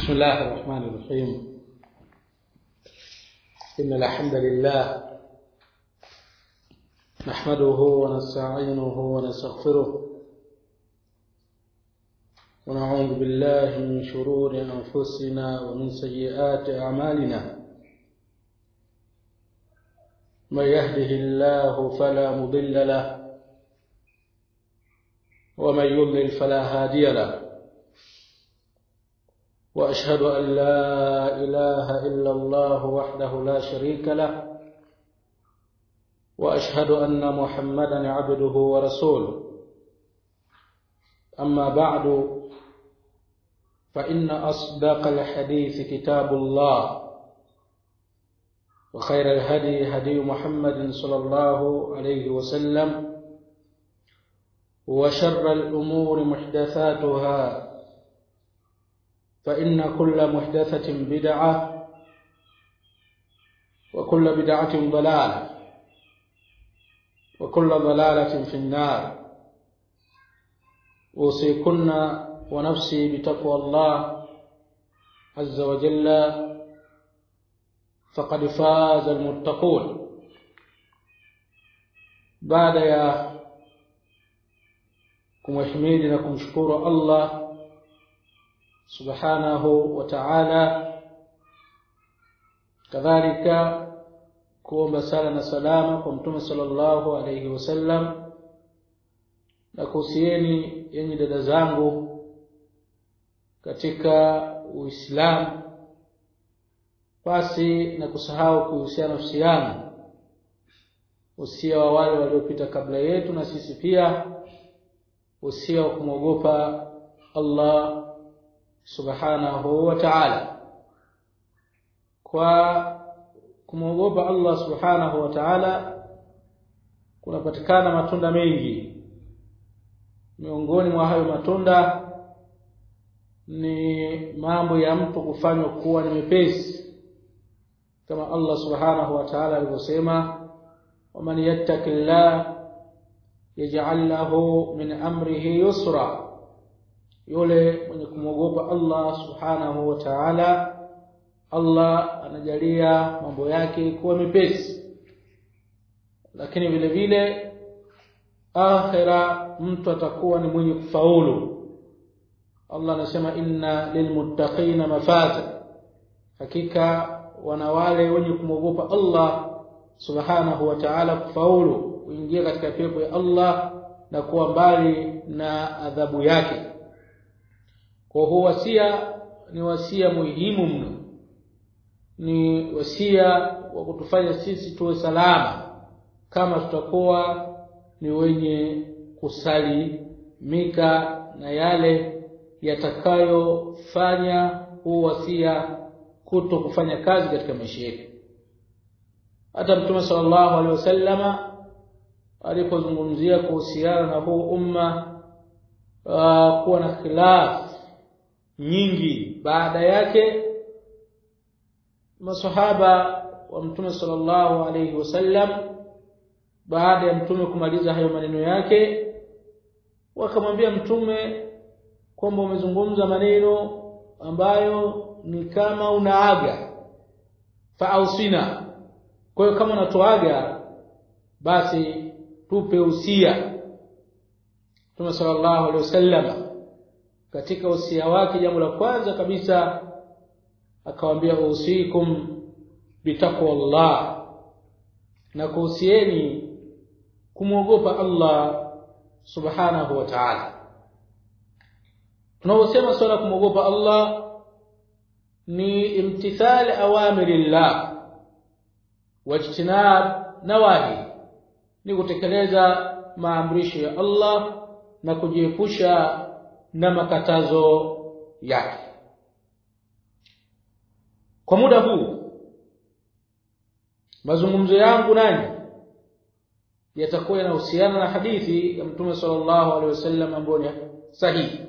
بسم الله الرحمن الرحيم إن الحمد لله نحمده ونستعينه ونستغفره ونعوذ بالله من شرور أنفسنا ومن سيئات أعمالنا من يهده الله فلا مضل له ومن يضلل فلا هادي له واشهد ان لا اله الا الله وحده لا شريك له واشهد ان محمدا عبده ورسوله اما بعد فان اصدق الحديث كتاب الله وخير الهدي هدي محمد صلى الله عليه وسلم وشر الامور محدثاتها فإن كل محدثة بدعة وكل بدعة ضلالة وكل ضلالة في النار أوصيكن ونفسي بتقوى الله عز وجل فقد فاز المتقون بعد يا kumhimidi na kumshukuru Allah subhanahu wa ta'ala kadhalika kuomba sala na salama kwa mtume sallallahu alayhi wasallam na kuhusieni yenye dada zangu katika Uislamu basi na kusahau kuhusiana nafsi yangu usia wa wale waliopita kabla yetu na sisi pia usia wa kumwogopa Allah subhanahu wa ta'ala kwa kumwogopa Allah subhanahu wa ta'ala kunapatikana matunda mengi miongoni mwa hayo matunda ni mambo ya mtu kufanywa kuwa ni mepesi kama Allah subhanahu wa ta'ala alivyosema waman yattaqillah yaj'al lahu min amrihi yusra yule mwenye kumwogopa Allah subhanahu wa ta'ala Allah anajalia mambo yake kuwa mepesi lakini vile vile akhira mtu atakuwa ni mwenye kufaulu Allah anasema inna lilmuttaqina mafaza hakika wana wale wenye kumwogopa Allah subhanahu wa ta'ala kufaulu kuingia katika pepo ya Allah na kuwa mbali na adhabu yake kwa huo wasia ni wasia muhimu mno ni wasia wa kutufanya sisi tuwe salama kama tutakuwa ni wenye kusalimika na yale yatakayofanya huu wasia kuto kufanya kazi katika maisha yetu hata mtume sallallahu alaihi wasallama alipozungumzia kuhusiana na huu umma uh, kuwa na khilaf nyingi baada yake masahaba wa mtume sallallahu alayhi wasallam baada ya mtume kumaliza hayo maneno yake wakamwambia mtume kwamba umezungumza maneno ambayo ni kama unaaga faausina kwa hiyo kama unatoaga basi tupe usia Mtume sallallahu alaihi wasallam katika usia wake jambo la kwanza kabisa akawaambia usikum bitaqwallah na kuhusieni kumwogopa Allah subhanahu wa ta'ala tunaposema swala kumwogopa Allah ni imtithal awamirillah wajtinab nawahi ni kutekeleza maamrisho ya Allah na kujiepusha na makatazo yake kwa muda huu mazungumzo yangu nanyi yatakuwa yanahusiana na hadithi ya Mtume sallallahu alaihi wasallam ambayo ni sahihi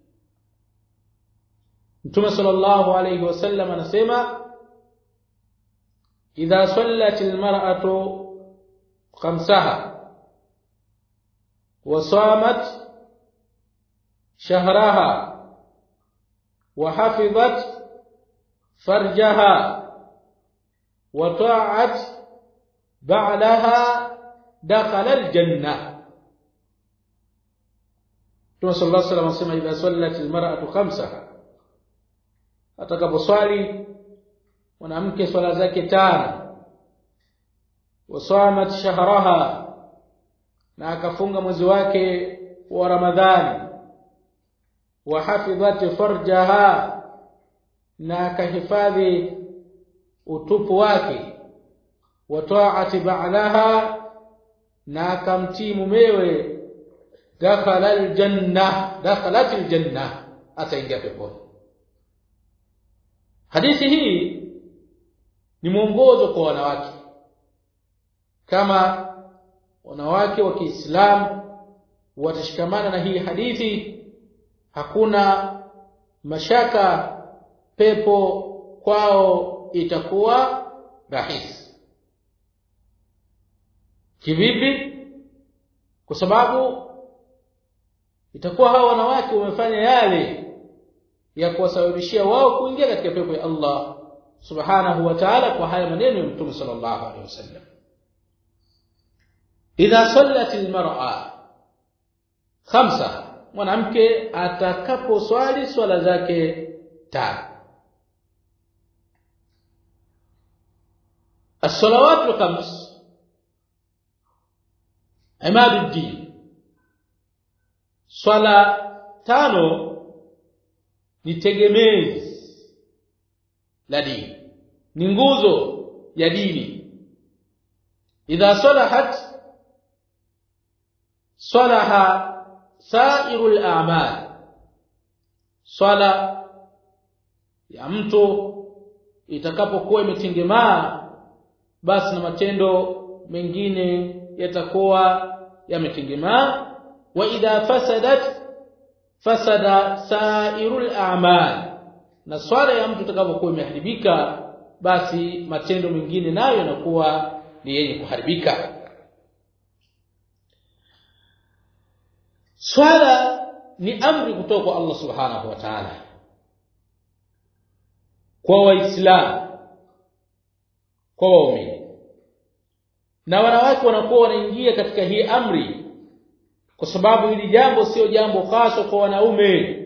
Mtume sallallahu alaihi wasallam anasema idha sallat almar'atu khamsaha wa samat shahraha وحفظت فرجها وطاعت بعلها دخل الجنة Mtume صلى الله عليه وسلم anasema idha sallat almar'atu khamsaha atakaposwali mwanamke swala zake tano wasamat shahraha na akafunga mwezi wake wa Ramadhani wa hafidhat farjaha na akahifadhi utupu wake wa ta'ati ba'laha na akamtii mumewe dakhala aljanna dakhalat aljanna ataingia peponi hadithi hii ni mwongozo kwa wanawake kama wanawake wa Kiislamu watashikamana na hii hadithi hakuna mashaka pepo kwao itakuwa rahisi kivipi kwa sababu itakuwa hawa wanawake wamefanya yale ya kuwasababishia wao kuingia katika pepo ya Allah subhanahu wa ta'ala kwa haya maneno ya Mtume sallallahu alaihi wasallam idha sallat almar'a khamsa mwanamke atakaposwali swala zake tano الصلوات الخمس عماد الدين swala tano ni tegemezi la dini ni nguzo ya dini idha salahat salaha sairul a'mal swala ya mtu itakapokuwa imetengemaa basi na matendo mengine yatakuwa yametengemaa wa idha fasadat fasada sairul a'mal na swala ya mtu itakapokuwa imeharibika basi matendo mengine nayo yanakuwa ni yenye kuharibika swala ni amri kutoka kwa Allah subhanahu wa ta'ala kwa waislamu kwa waumini na wanawake wanakuwa wanaingia katika hii amri kwa sababu hili jambo sio jambo hasa kwa wanaume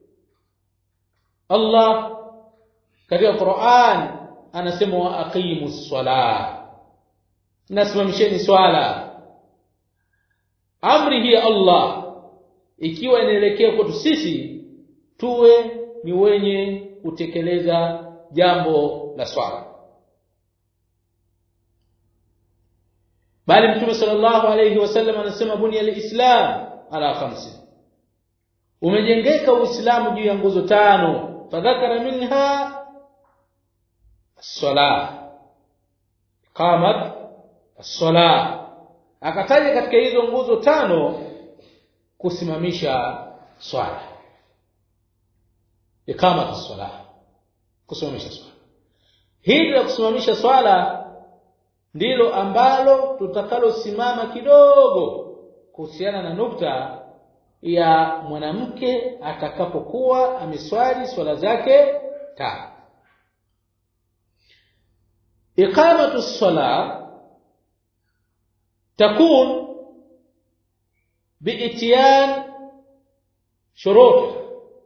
Allah katika Qur'an anasema wa aqimus sala nasimamisheni swala amri hii Allah ikiwa inaelekea kwetu sisi tuwe ni wenye kutekeleza jambo la swala bali mtume sallallahu alayhi wasallam anasema bunya alislam ala khamsi umejengeka uislamu juu ya nguzo tano fadhakara minha as-salah qamat as-salah akataja katika hizo nguzo tano kusimamisha swala iqamat as-salah kusimamisha swala hili la kusimamisha swala ndilo ambalo tutakalosimama kidogo kuhusiana na nukta ya mwanamke atakapokuwa ameswali swala zake tano iqamatu as-sala takun biitiyan shurut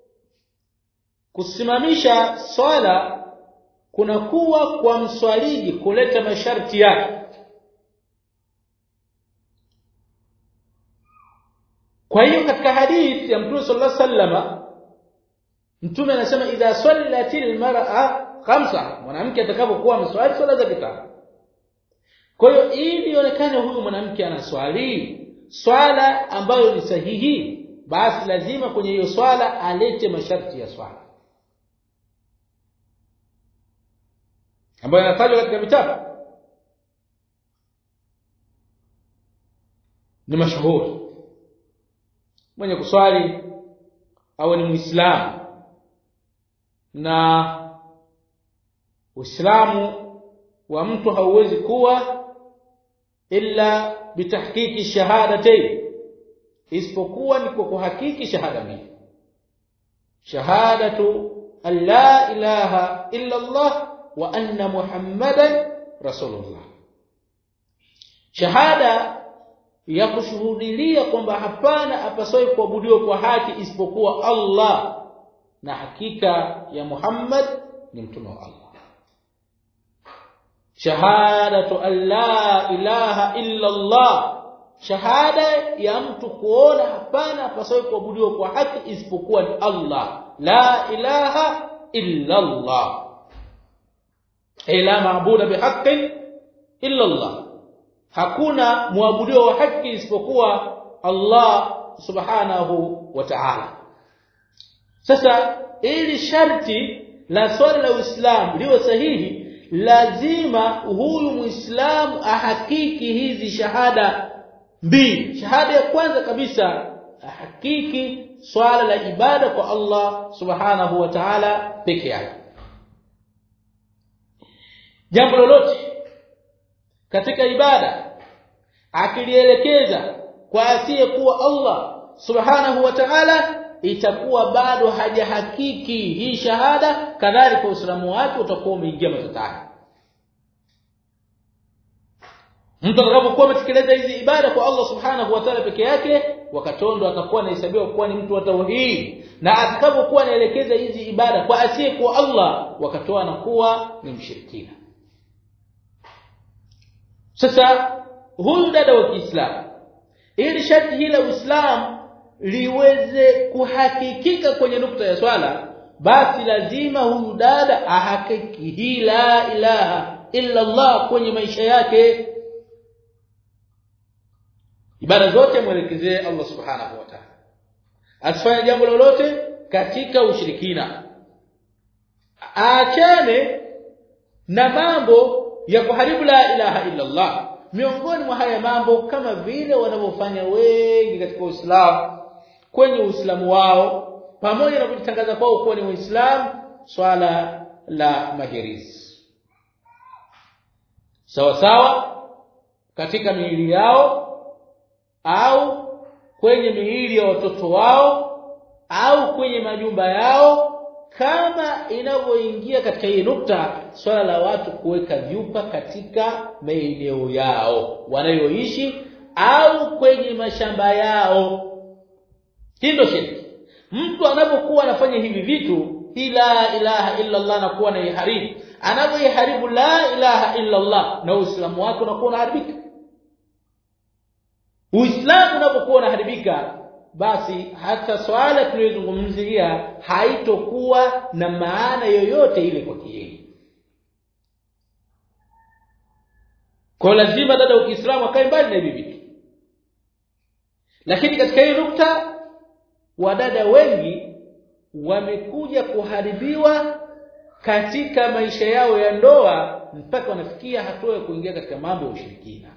kusimamisha swala kunakuwa kwa mswaliji kuleta masharti yake kwa hiyo katika hadithi ya Mtume sallallahu alaihi wasallam Mtume anasema idha sallatil mar'a khamsa mwanamke atakapokuwa ameswali swala zake tano kwa hiyo ili ionekane huyu mwanamke anaswali swala ambayo ni sahihi basi lazima kwenye hiyo swala alete masharti ya swala ambayo yanatajwa katika vitabu ni mashuhuri mwenye kuswali awe ni muislamu na uislamu wa mtu hauwezi kuwa illa bitahqiqi shahadatayn isipokuwa ni kwa kuhakiki shahada mbili shahadatu an la ilaha illa Allah wa anna Muhammadan rasulullah shahada ya kushuhudilia kwamba hapana apasoi kuabudiwa kwa haki isipokuwa Allah na hakika ya Muhammad ni mtume wa Allah shahadatu an la ilaha illa Allah shahada ya mtu kuona hapana apasoi kuabudiwa kwa haki isipokuwa ni Allah la ilaha illa Allah ila maabuda bihaqqin illa Allah hakuna muabudiwa wa haki isipokuwa Allah subhanahu wa ta'ala sasa ili sharti la swala la Uislamu liwe sahihi lazima huyu Muislamu ahakiki hizi shahada mbili shahada ya kwanza kabisa ahakiki swala la ibada kwa Allah subhanahu wa ta'ala peke yake jambo lolote katika ibada akilielekeza kwa asiye kuwa Allah subhanahu wa ta'ala itakuwa bado hajahakiki hii shahada kadhalika uislamu wake utakuwa umeingia matatani mtu atakapokuwa ametekeleza hizi ibada kwa Allah subhanahu wa ta'ala peke yake wakatondo atakuwa anahesabiwa kuwa ni mtu wa tauhid na atakapokuwa anaelekeza hizi ibada kwa asiye kwa Allah wakatoa anakuwa ni mshirikina sasa huyu dada wa Kiislamu ili sharti hili la Uislamu liweze kuhakikika kwenye nukta ya swala basi lazima huyu dada ahakiki hii la ilaha illa Allah kwenye maisha yake ibada zote mwelekezee Allah subhanahu wa ta'ala asifanye jambo lolote katika ushirikina aachane na mambo ya kuharibu la ilaha illa Allah miongoni mwa haya mambo kama vile wanavyofanya wengi katika Uislamu kwenye Uislamu wao pamoja na kujitangaza kwao kuwa ni Waislamu swala la mahirizi sawa sawa katika miili yao au kwenye miili ya watoto wao au kwenye majumba yao kama inavyoingia katika hii nukta swala la watu kuweka vyupa katika maeneo yao wanayoishi au kwenye mashamba yao hii ndio shirki mtu anapokuwa anafanya hivi vitu ila ilaha illa Allah na kuwa naiharibu anapoiharibu la ilaha illa Allah na uislamu wake unakuwa unaharibika uislamu unapokuwa unaharibika basi hata swala tuliyozungumzia haitokuwa na maana yoyote ile kwa yeye kwa lazima dada wa Kiislamu akae mbali na hivi vitu lakini katika hii nukta wadada wengi wamekuja kuharibiwa katika maisha yao ya ndoa mpaka wanafikia hatua ya kuingia katika mambo ya ushirikina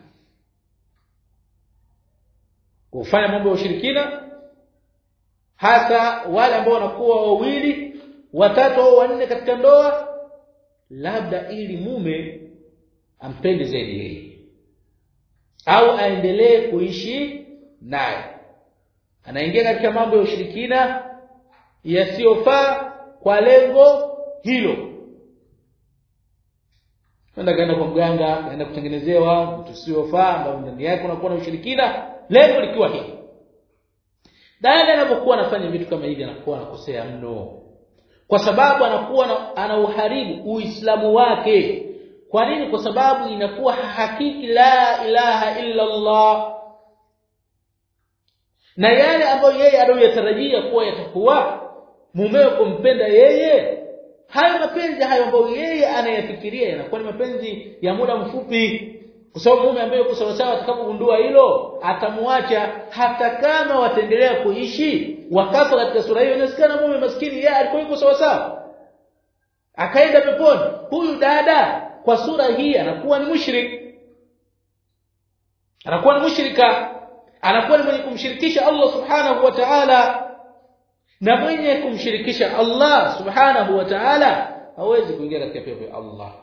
kufanya mambo ya ushirikina hasa wale ambao wanakuwa wawili watatu au wanne katika ndoa labda ili mume ampende zaidi yeye au aendelee kuishi naye anaingia katika mambo ya ushirikina yasiyofaa kwa lengo hilo Nenda kaenda kwa mganga, kaenda kutengenezewa mtu usiofaa ambao ndani yake unakuwa na ushirikina, lengo likiwa hili. Dada anapokuwa anafanya vitu kama hivi anakuwa anakosea mno. Kwa sababu anakuwa na, anauharibu Uislamu wake. Kwa nini? Kwa sababu inakuwa hakiki la ilaha illa Allah. Na yale ambayo yeye anayoyatarajia kuwa yatakuwa mumeo kumpenda yeye hayo mapenzi hayo ambayo yeye anayafikiria yanakuwa ni mapenzi ya muda mfupi kwa sababu mume ambaye yuko sawa sawa atakapogundua hilo atamwacha hata kama wataendelea kuishi wakafa katika sura hiyo inasikana mume maskini yeye alikuwa yuko sawa sawa akaenda peponi huyu dada kwa sura hii anakuwa ni mushrik anakuwa ni mushrika anakuwa ni mwenye kumshirikisha Allah subhanahu wa ta'ala na mwenye kumshirikisha Allah subhanahu wa ta'ala hawezi kuingia katika pepo ya Allah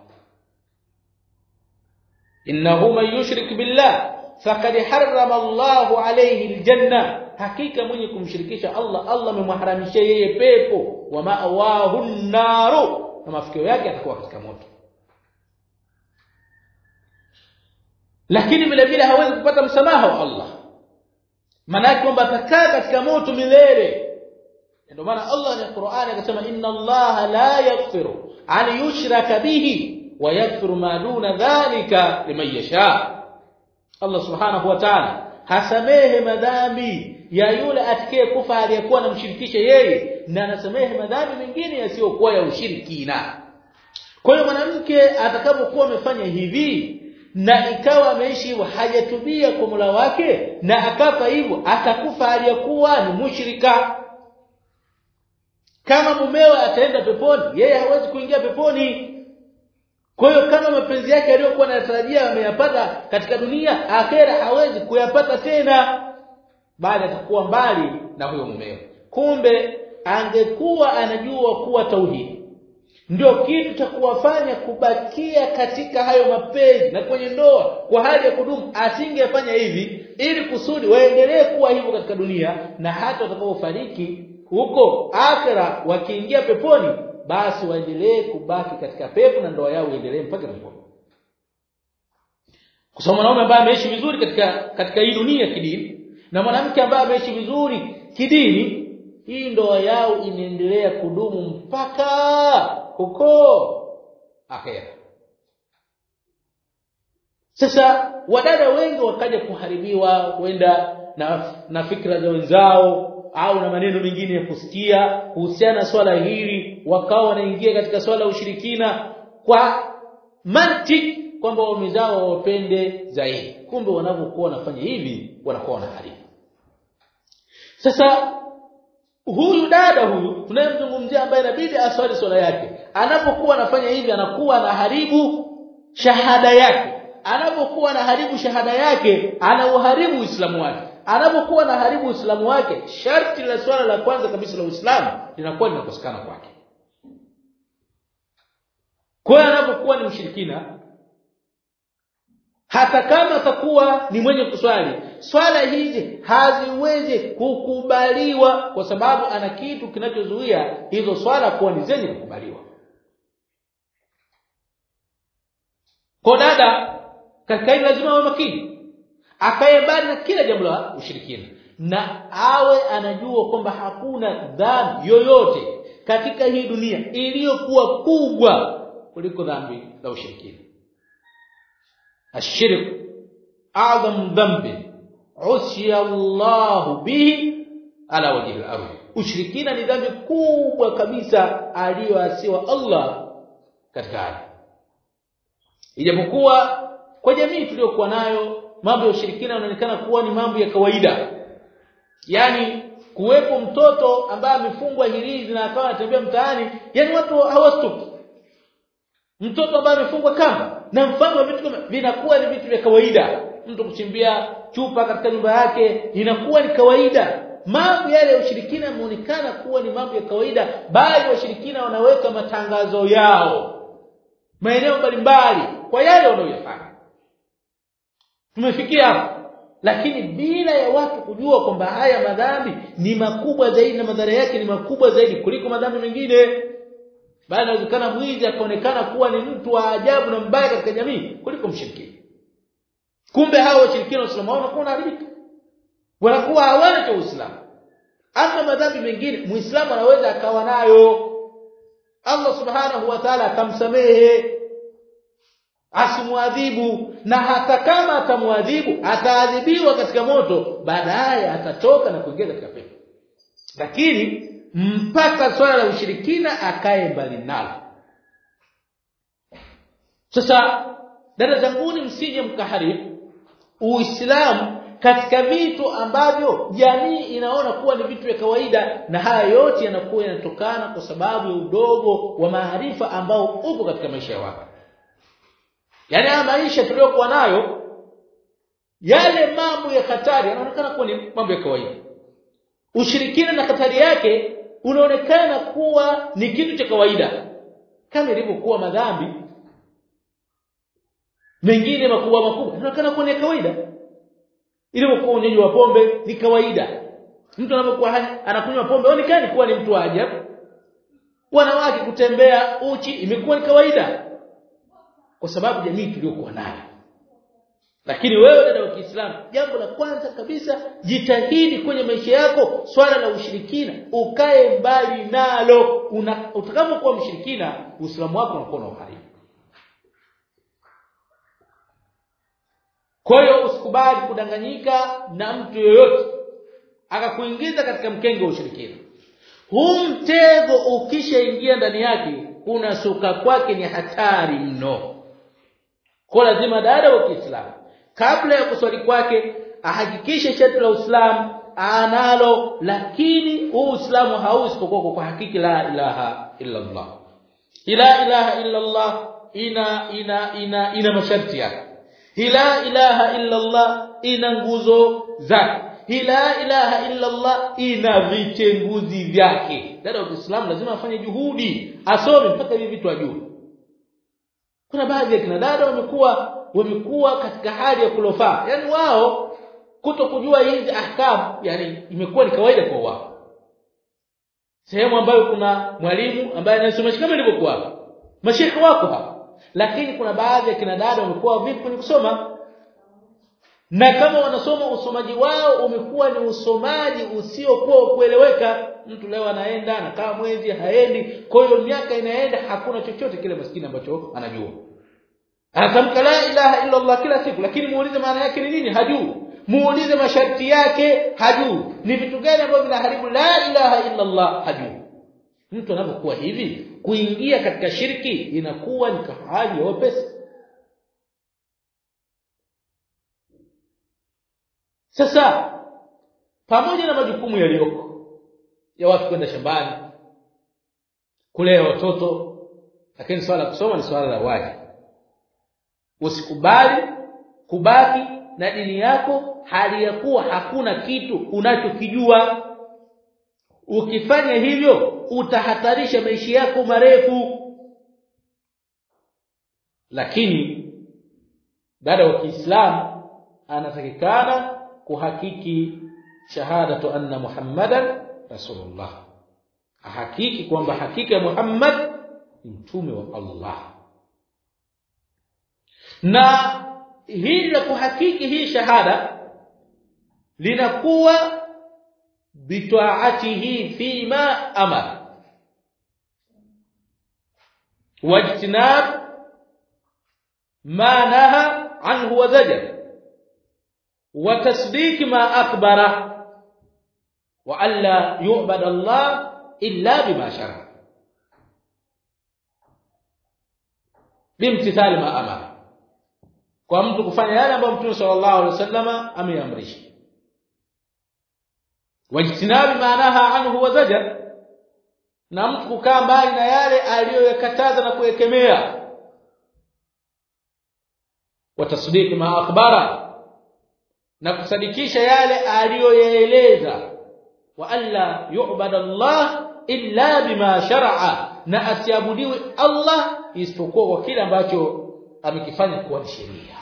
innahu man yushrik billah faqad harrama Allahu alayhi aljanna hakika mwenye kumshirikisha Allah Allah amemharamishia yeye pepo wa ma'awahu naru na mafikio yake atakuwa katika moto lakini vile vile hawezi kupata msamaha wa Allah maana kwamba atakaa katika moto milele ndio maana Allah ni Qur'ani akasema inna Allah la yaghfiru an yushraka bihi wa yaghfiru ma duna dhalika liman yasha Allah subhanahu wa ta'ala hasamehe madhambi ya yule atakaye kufa aliyekuwa anamshirikisha yeye na anasamehe madhambi mengine yasiyokuwa ya ushirikina kwa hiyo mwanamke atakapokuwa amefanya hivi na ikawa ameishi hivyo hajatubia kwa Mola wake na akafa hivyo atakufa aliyekuwa ni mushrika kama mumewe ataenda peponi yeye hawezi kuingia peponi kwa hiyo kama mapenzi yake aliyokuwa anatarajia ameyapata katika dunia akhera hawezi kuyapata tena bali atakuwa mbali na huyo mumewe kumbe angekuwa anajua kuwa tauhidi ndio kitu cha kuwafanya kubakia katika hayo mapenzi na kwenye ndoa kwa hali ya kudumu asingefanya hivi ili kusudi waendelee kuwa hivyo katika dunia na hata watakapofariki huko akhera wakiingia peponi basi waendelee kubaki katika pepo na ndoa yao iendelee mpaka peponi kwa sababu mwanaume ambaye ameishi vizuri katika katika hii dunia kidini na mwanamke ambaye ameishi vizuri kidini hii ndoa yao inaendelea kudumu mpaka huko akhera sasa wadada wengi wakaja kuharibiwa kwenda na, na fikra za wenzao au na maneno mengine ya kusikia kuhusiana na swala hili wakawa wanaingia katika swala ya ushirikina kwa mantiki kwamba waume zao wapende zaidi kumbe wanapokuwa wanafanya hivi wanakuwa wanaharibu sasa huyu dada huyu tunayemzungumzia ambaye inabidi aswali swala yake anapokuwa anafanya hivi anakuwa anaharibu shahada yake anapokuwa anaharibu shahada yake anauharibu uislamu wake anapokuwa anaharibu uislamu wake sharti la swala la kwanza kabisa la uislamu linakuwa linakosekana kwake kwa hiyo anapokuwa ni mshirikina hata kama atakuwa ni mwenye kuswali swala hizi haziwezi kukubaliwa kwa sababu ana kitu kinachozuia hizo swala kuwa ni zenye kukubaliwa kwa dada katika hili lazima awe makini akae mbali na kila jambo la ushirikina na awe anajua kwamba hakuna dhambi yoyote katika hii dunia iliyokuwa kubwa kuliko dhambi la ushirikina الشرك اعظم ذنب عصي الله به على وجه الارض ushirikina ni dhambi kubwa kabisa aliyoasiwa Allah katika ardhi ijapokuwa kwa jamii tuliyokuwa nayo mambo ya ushirikina yanaonekana kuwa ni mambo ya kawaida yani kuwepo mtoto ambaye amefungwa hirizi na akawa anatembea mtaani yani watu hawastuki mtoto ambaye amefungwa kamba na mfano wa vitu kama vinakuwa ni vitu vya kawaida mtu kuchimbia chupa katika nyumba yake inakuwa ni kawaida mambo yale ya ushirikina yameonekana kuwa ni mambo ya kawaida bali washirikina wanaweka matangazo yao maeneo mbalimbali kwa yale wanayoyafanya tumefikia hapo lakini bila ya watu kujua kwamba haya madhambi ni makubwa zaidi na madhara yake ni makubwa zaidi kuliko madhambi mengine bali inawezekana mwizi akaonekana kuwa ni mtu wa ajabu na mbaya katika jamii kuliko mshirikina kumbe hao washirikina waislamu wao wanakuwa wanaharibika wanakuwa hawana cha uislamu ama madhambi mengine muislamu anaweza akawa nayo Allah subhanahu wa ta'ala akamsamehe asimwadhibu na hata kama atamwadhibu ataadhibiwa katika moto baadaye atatoka na kuingia katika pepo lakini mpaka swala la ushirikina akae mbali nalo sasa dada zanguni msije mkaharibu uislamu katika vitu ambavyo jamii inaona kuwa ni vitu vya kawaida na haya yote yanakuwa yanatokana kwa sababu ya udogo wa maarifa ambao upo katika maisha ya watu yaani haya maisha tuliyokuwa nayo yale mambo ya hatari yanaonekana kuwa ni mambo ya kawaida ushirikina na hatari yake unaonekana kuwa ni kitu cha kawaida kama ilivyokuwa madhambi mengine makubwa makubwa inaonekana kuwa ni kawaida ilivyokuwa unywaji wa pombe ni kawaida mtu anapokuwa anakunywa pombe onekani kuwa ni mtu wa ajabu wanawake kutembea uchi imekuwa ni kawaida kwa sababu jamii tuliyokuwa nayo lakini wewe dada wa Kiislamu jambo la kwanza kabisa jitahidi kwenye maisha yako swala la ushirikina ukae mbali nalo utakapokuwa mshirikina uislamu wako unakuwa na uharibu kwa hiyo usikubali kudanganyika na mtu yoyote akakuingiza katika mkenge wa ushirikina huu mtego ukishaingia ndani yake unasuka kwake ni hatari mno kwa lazima dada wa Kiislamu kabla ya kuswali kwake ahakikishe shati la Uislamu analo lakini huu Uislamu hausipokuwa kwa hakiki la ilaha illa Allah ila ilaha illa Allah ina ina ina ina masharti yake ila ilaha illa Allah ina nguzo zake ila ilaha illa Allah ina vitenguzi vyake dada wa Kiislamu lazima afanye juhudi asome mpaka hivi vitu ajue kuna baadhi ya kina dada wamekuwa wamekuwa katika hali ya kulofaa yani wao kuto kujua hizi ahkam yani imekuwa ni kawaida kwa wao sehemu ambayo kuna mwalimu ambaye anasomesha kama ilivyokuwa hapa mashekhe wako hapa lakini kuna baadhi ya kina dada wamekuwa vipi kwenye kusoma na kama wanasoma usomaji wao umekuwa ni usomaji usiokuwa kueleweka mtu leo anaenda na kama mwezi haendi kwa hiyo miaka inaenda hakuna chochote kile maskini ambacho anajua anatamka la ilaha illa Allah kila siku lakini muulize maana yake ni nini hajui muulize masharti yake hajui ni vitu gani ambavyo vinaharibu la ilaha illa Allah hajui mtu anapokuwa hivi kuingia katika shirki inakuwa ni kahali ya wepesi sasa pamoja na majukumu yaliyoko ya watu kwenda shambani kulea watoto lakini swala la kusoma ni swala la wajibu usikubali kubaki na dini yako hali ya kuwa hakuna kitu unachokijua ukifanya hivyo utahatarisha maisha yako marefu lakini dada wa Kiislamu anatakikana kuhakiki shahadatu anna Muhammadan rasulullah ahakiki kwamba hakika Muhammad ni mtume wa Allah na hili la kuhakiki hii shahada linakuwa bitaatihi fima amara wajtinab ma naha anhu wa zajar wa tasdiq ma akhbara wa alla yu'bad Allah illa bima shara bimtithali ma amara kwa mtu kufanya yale ambayo Mtume sallallahu alaihi wasallama ameamrisha wajtinabi maanaha anhu wa zajar na mtu kukaa mbali na yale aliyoyakataza na kuekemea watasdiki ma akhbara na kusadikisha yale aliyoyaeleza wa alla yu'bad Allah illa bima shar'a na asiabudiwe Allah isipokuwa kwa kile ambacho amekifanya kuwa ni sheria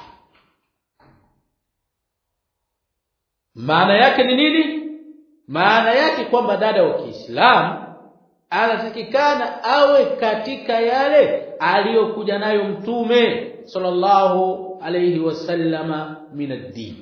maana yake ni nini maana yake kwamba dada wa Kiislamu anatakikana awe katika yale aliyokuja nayo mtume sallallahu alayhi wasallama min ad-din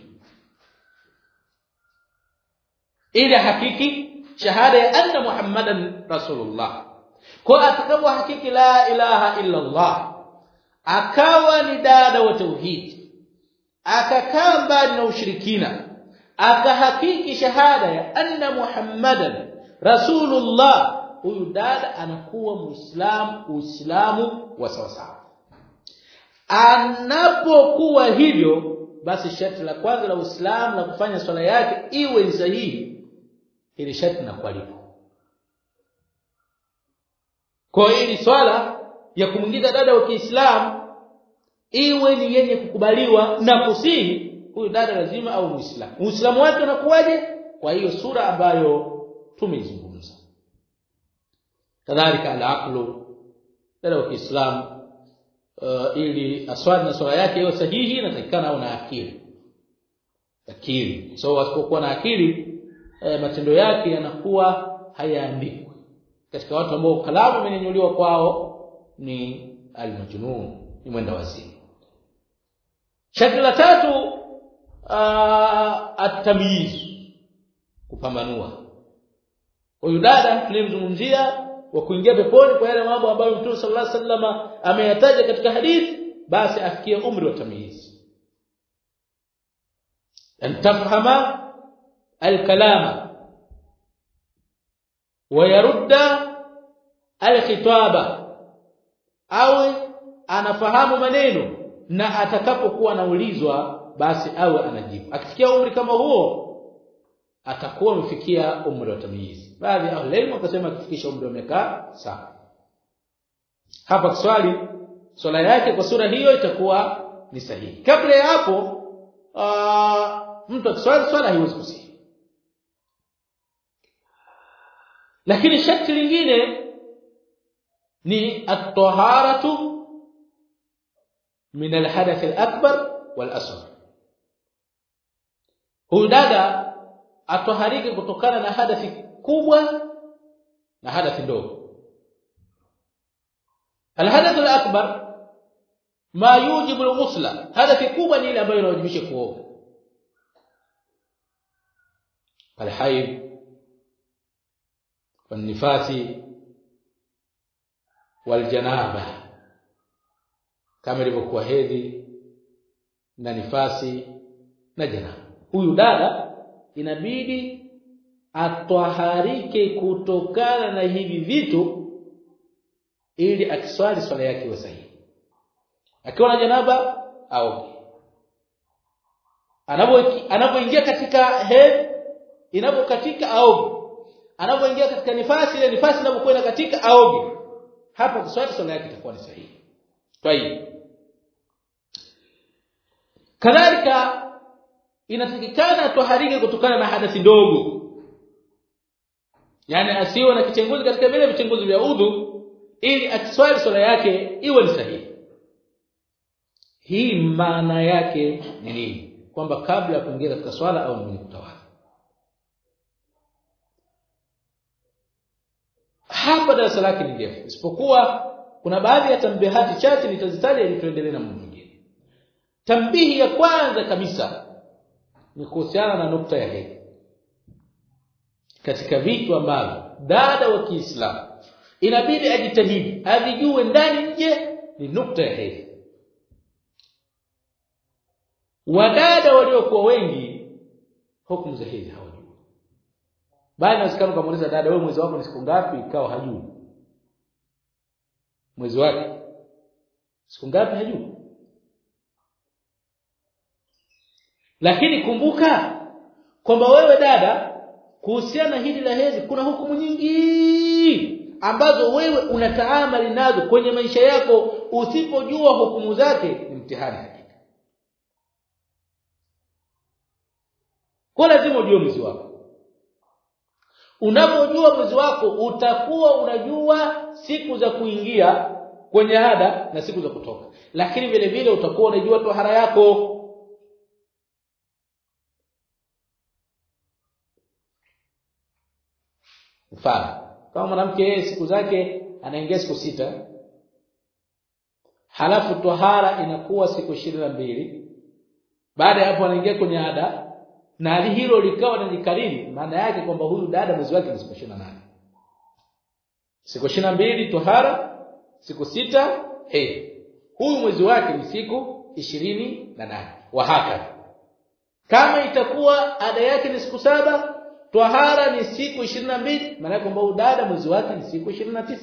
ili hakiki shahada ya anna muhammadan rasulullah kwa atakapo hakiki la ilaha illa allah akawa ni dada wa tauhid akakaa mbali na ushirikina akahakiki shahada ya anna muhammadan rasulullah huyu dada anakuwa muislamu uislamu wa sawasawa anapokuwa hivyo basi sharti la kwanza la uislamu la kufanya swala yake iwe ni sahihi ili sharti na kualipo kwa hili swala ya kumwingiza dada wa Kiislamu iwe ni yenye kukubaliwa na kusihi huyu dada lazima au muislamu uislamu wake unakuwaje kwa hiyo sura ambayo tumeizungumza kadhalika al-aqlu dada wa Kiislamu uh, ili aswali na swala yake iwe sahihi inatakikana au na akili akili so wasipokuwa na akili e, matendo yake yanakuwa hayaandikwi katika watu ambao kalamu imenyanyuliwa kwao ni almajnun ni mwenda wazimu shakli la tatu at-tamyiz kupambanua huyu dada tunayemzungumzia wa kuingia peponi kwa yale mambo ambayo Mtume sallallahu alaihi wasallam ameyataja katika hadithi basi afikie umri wa tamyiz an tafhama al-kalama wa yarudda al-khitaba awe anafahamu maneno na atakapokuwa anaulizwa basi awe anajibu akifikia umri kama huo atakuwa amefikia umri wa tamyiz baadhi ya walimu wakasema akifikisha umri wa miaka saba hapa kiswali swala yake kwa sura hiyo itakuwa ni sahihi kabla ya hapo mtu akiswali swala haiwezi kusihi lakini sharti lingine ni at-taharatu min al-hadath al-akbar wal-asghar huyu dada atoharike kutokana na hadathi kubwa na hadathi ndogo al-hadath al-akbar ma yujibu al-ghusla hadathi kubwa ni ile ambayo inawajibisha kuoga al-hayd والنفاس والجنابه kama ilivyokuwa hedhi na nifasi na janaba huyu dada inabidi atwaharike kutokana na hivi vitu ili akiswali swala yake iwe sahihi akiwa na janaba au anapoingia katika hedhi inapokatika au anapoingia katika nifasi ile nifasi inapokwenda katika aoge hapo kuswali swala yake itakuwa ni sahihi kwa hiyo kadhalika inatakikana toharike kutokana na hadathi ndogo yani asiwe na kichenguzi katika vile vichenguzi vya udhu ili akiswali swala yake iwe ni sahihi hii maana yake ni nini kwamba kabla ya kuingia katika swala au mwenye kutawala hapa darasa lake ni ndefu isipokuwa kuna baadhi ya tambihati chache nitazitaja ili tuendelee na mambo mengine tambihi ya kwanza kabisa ni kuhusiana na nukta ya hedhi katika vitu ambavyo dada wa Kiislamu inabidi ajitahidi avijue ndani nje ni nukta ya hedhi wadada waliokuwa wengi hukumu za hedhi hawajui bali nasikana kumuuliza dada wewe mwezi wako ni siku ngapi ikawa hajui mwezi wake siku ngapi hajui lakini kumbuka kwamba wewe dada kuhusiana hili la hedhi kuna hukumu nyingi ambazo wewe unataamali nazo kwenye maisha yako usipojua hukumu zake ni mtihani hakika kwa lazima ujue mwezi wako unapojua mwezi wako utakuwa unajua siku za kuingia kwenye ada na siku za kutoka lakini vile vile utakuwa unajua tohara yako mfano kama mwanamke yeye siku zake anaingia siku sita halafu tohara inakuwa siku mbili baada ya hapo anaingia kwenye ada na hali hilo likawa linajikariri maana yake kwamba huyu dada mwezi wake ni siku 28 siku mbili tohara siku sita hey huyu mwezi wake ni siku ishirini na nane wahaka kama itakuwa ada yake ni siku saba Twahara ni siku 22 maana kwamba udada mwezi wake ni siku 29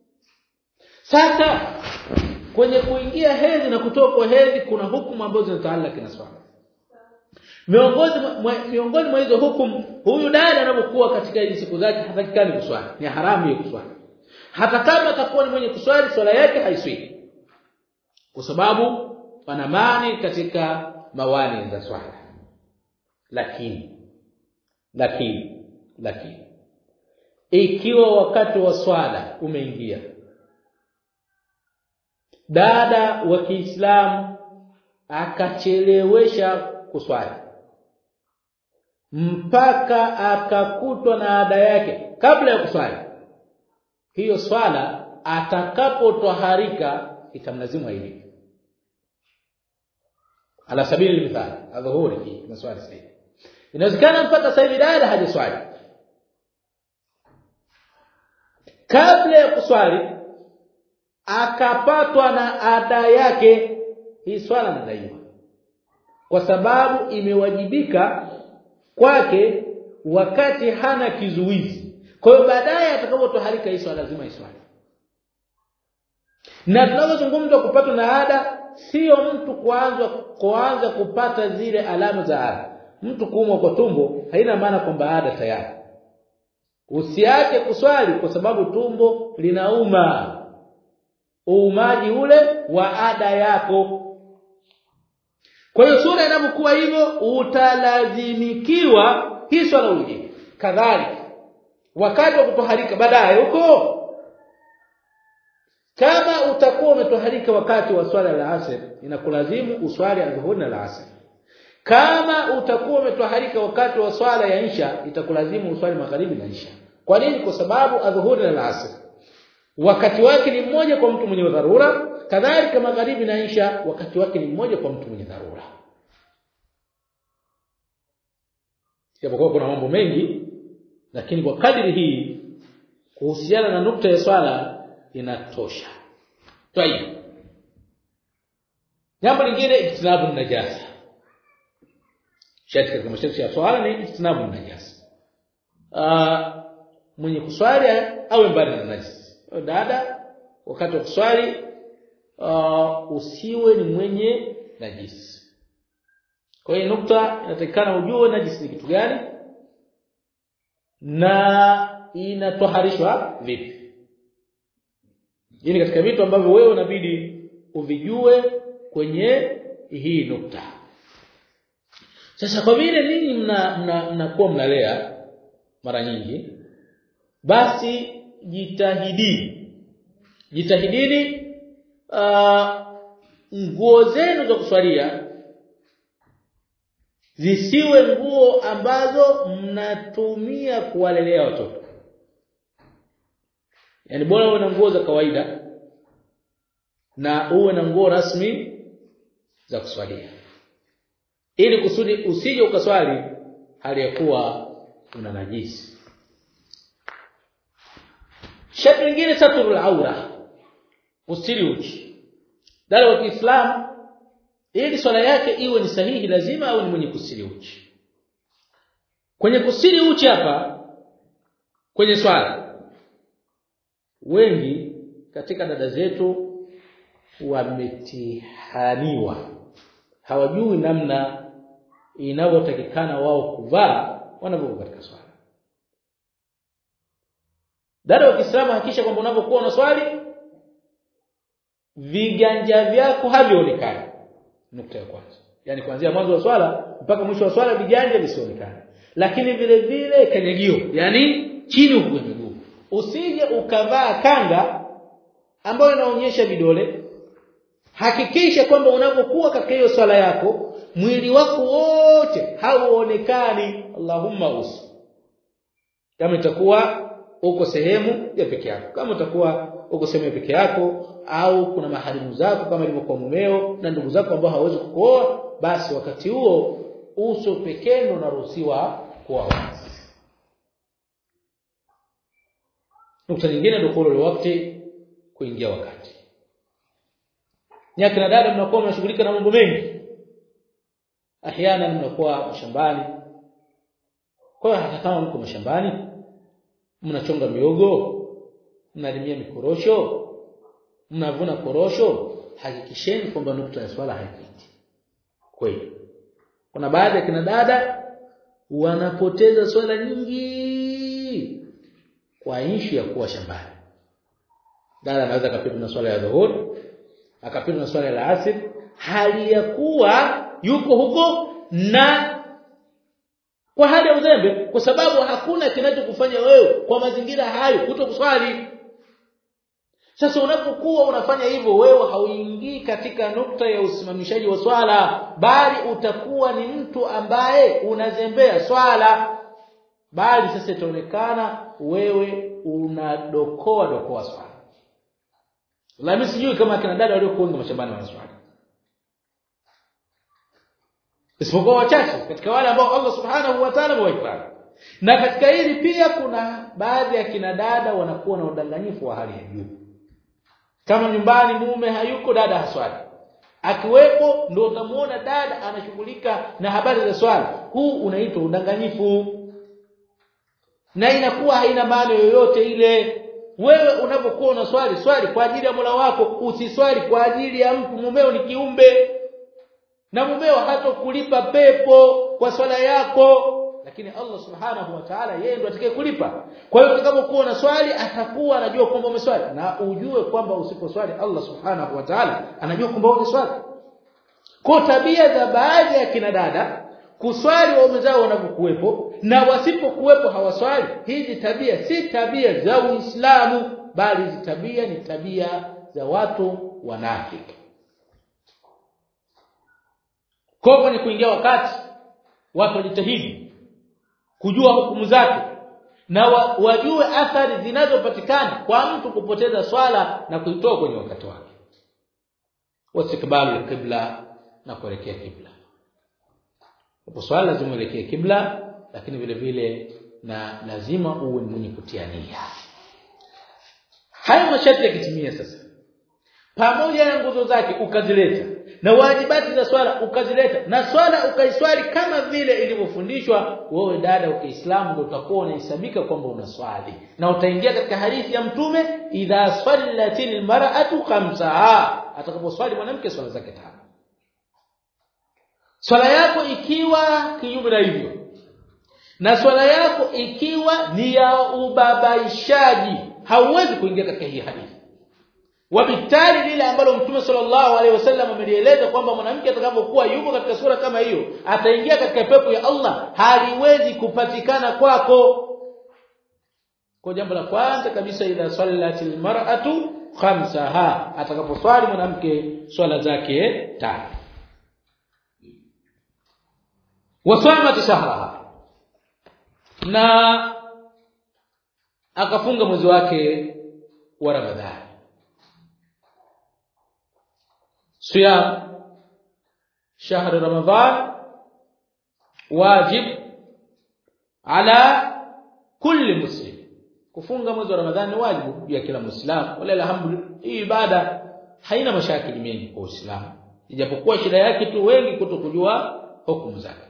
Sasa kwenye kuingia hedhi na kutoka hedhi kuna hukumu ambazo zinataalaka na swala miongoni miongoni mwa hizo hukumu huyu dada anapokuwa katika hizo siku zake hatakikani kuswali ni haramu ya kuswali hata kama atakuwa ni mwenye kuswali swala yake haiswi kwa sababu pana mani katika mawani za swala lakini lakini lakini ikiwa wakati wa swala umeingia dada wa Kiislamu akachelewesha kuswali mpaka akakutwa na ada yake kabla ya kuswali hiyo swala atakapotwaharika itamlazimu ailipe ala sabili mithali adhuhuri hii maswali sasa inawezekana mpaka sasa hivi dada hajaswali kabla ya kuswali akapatwa na ada yake hii swala nadaiwa kwa sababu imewajibika kwake wakati hana kizuizi kwa hiyo baadaye atakapotoharika hii swala lazima iswali na tunapozungumza kupatwa na ada sio mtu kuanza kuanza kupata zile alama za ada mtu kuumwa kwa tumbo haina maana kwamba ada tayari usiache kuswali kwa sababu tumbo linauma uumaji ule wa ada yako kwa hiyo sura inapokuwa hivyo utalazimikiwa hii swala ulijibu kadhalika wakati wa kutoharika baadaye huko kama utakuwa umetoharika wakati wa swala la asr inakulazimu uswali adhuhuri na la asr kama utakuwa umetoharika wakati wa swala ya isha itakulazimu uswali magharibi na isha kwa nini kwa sababu adhuhuri na asr wakati wake ni mmoja kwa mtu mwenye dharura kadhalika magharibi na isha wakati wake ni mmoja kwa mtu mwenye dharura japokuwa kuna mambo mengi lakini kwa kadiri hii kuhusiana na nukta ya swala inatosha tayib jambo lingine ijtinabu najasa sharti katika masharti ya swala ni ijtinabu najasa uh, mwenye kuswali awe mbali na najisi dada wakati wa kuswali uh, usiwe ni mwenye najisi kwa hiyo nukta inatakikana ujue najisi ni kitu gani na inatoharishwa vipi hii katika vitu ambavyo wewe unabidi uvijue kwenye hii nukta sasa kwa vile ninyi mna mnakuwa mna mnalea mara nyingi basi jitahidini jitahidini uh, nguo zenu za kuswalia zisiwe nguo ambazo mnatumia kuwalelea watoto yani bora uwe na nguo za kawaida na uwe na nguo rasmi za kuswalia ili kusudi usije ukaswali hali ya kuwa una najisi sharti lingine satrul aura usiri uchi dada wa Kiislamu ili swala yake iwe ni sahihi lazima awe ni mwenye kusiri uchi kwenye kusiri uchi hapa kwenye swala wengi katika dada zetu wametihaniwa hawajui namna inavyotakikana wao kuvaa wanapokuwa katika swala dada wa Kiislamu hakikisha kwamba unapokuwa unaswali viganja vyako havionekani nukta ya kwanza yani kuanzia mwanzo wa swala mpaka mwisho wa swala viganja visionekane lakini vile vile kanyagio yani chini huko miguu usije ukavaa kanga ambayo inaonyesha vidole hakikisha kwamba unapokuwa katika hiyo swala yako mwili wako wote hauonekani Allahumma usi kama itakuwa uko sehemu ya peke yako kama utakuwa uko sehemu ya peke yako au kuna maharimu zako kama ilivyokuwa mumeo na ndugu zako ambao hawezi kukuoa basi wakati huo uso pekee ndio unaruhusiwa kuwa wazi nukta nyingine ndio wakati kuingia wakati nyaki na dada mnakuwa mnashughulika na mambo mengi ahyana mnakuwa mashambani kwa hiyo hata kama mko mashambani mnachonga miogo mnalimia mikorosho mnavuna korosho hakikisheni kwamba nukta ya swala haipiti kweli kuna baadhi ya kina dada wanapoteza swala nyingi kwa ishi ya kuwa shambani dada anaweza akapitwa na swala ya dhuhuri akapitwa na swala ya asr hali ya kuwa yuko huko na kwa hali ya uzembe kwa sababu hakuna kinachokufanya wewe kwa mazingira hayo kuto kuswali sasa unapokuwa unafanya hivyo wewe hauingii katika nukta ya usimamishaji wa swala bali utakuwa ni mtu ambaye unazembea swala bali sasa itaonekana wewe unadokoa dokoa swala Lami sijui kama akina dada waliokuunga mashambani wana swali. Isipokuwa wachache katika wale ambao Allah Subhanahu wa Ta'ala amewahifadhi. Na katika hili pia kuna baadhi ya kina dada wanakuwa na udanganyifu wa hali ya juu. Kama nyumbani mume hayuko dada haswali. Akiwepo ndio utamuona dada anashughulika na habari za swala. Huu unaitwa udanganyifu. Na inakuwa haina maana yoyote ile wewe unapokuwa unaswali swali kwa ajili ya Mola wako usiswali kwa ajili ya mtu mumeo ni kiumbe na mumeo hatokulipa pepo kwa swala yako lakini Allah subhanahu wa ta'ala yeye ndiye atakaye kulipa kwa hiyo utakapokuwa na swali atakuwa anajua kwamba umeswali na ujue kwamba usiposwali Allah subhanahu wa ta'ala anajua kwamba umeswali kwa tabia za baadhi ya kina dada kuswali waume zao wanapokuwepo na wasipokuwepo hawaswali hizi tabia si tabia za Uislamu bali hizi tabia ni tabia za watu wanafiki kwa kwenye kuingia wakati watu wajitahidi kujua hukumu zake na wa, wajue athari zinazopatikana kwa mtu kupoteza swala na kuitoa kwenye wakati wake wasikbalu kibla na kuelekea kibla hapo swala lazima uelekee kibla lakini vile vile na lazima uwe mwenye kutia nia hayo masharti yakitimia sasa pamoja na nguzo zake ukazileta na wajibati za swala ukazileta na swala ukaiswali kama vile ilivyofundishwa wewe dada wa Kiislamu ndio utakuwa unahesabika kwamba unaswali na utaingia katika hadithi ya mtume idha sallatil mar'atu khamsaha atakaposwali mwanamke swala zake tano swala yako ikiwa kinyume na hivyo na swala yako ikiwa ni ya ubabaishaji hauwezi kuingia katika hii hadithi wabitali lile ambalo mtume sallallahu alaihi wasallam amelieleza kwamba mwanamke atakapokuwa yuko katika sura kama hiyo ataingia katika pepo ya Allah haliwezi kupatikana kwako kwa jambo la kwanza kabisa idha sallatil mar'atu khamsaha atakaposwali mwanamke swala zake tano wasamat shahraha na akafunga mwezi wake wa Ramadhani صيام شهر رمضان واجب على كل مسلم kufunga mwezi wa Ramadhani ni wajibu ya kila Muislamu wala alhamdulillah hii ibada haina mashakili mengi kwa Uislamu ijapokuwa shida yake tu wengi kutokujua hukumu zake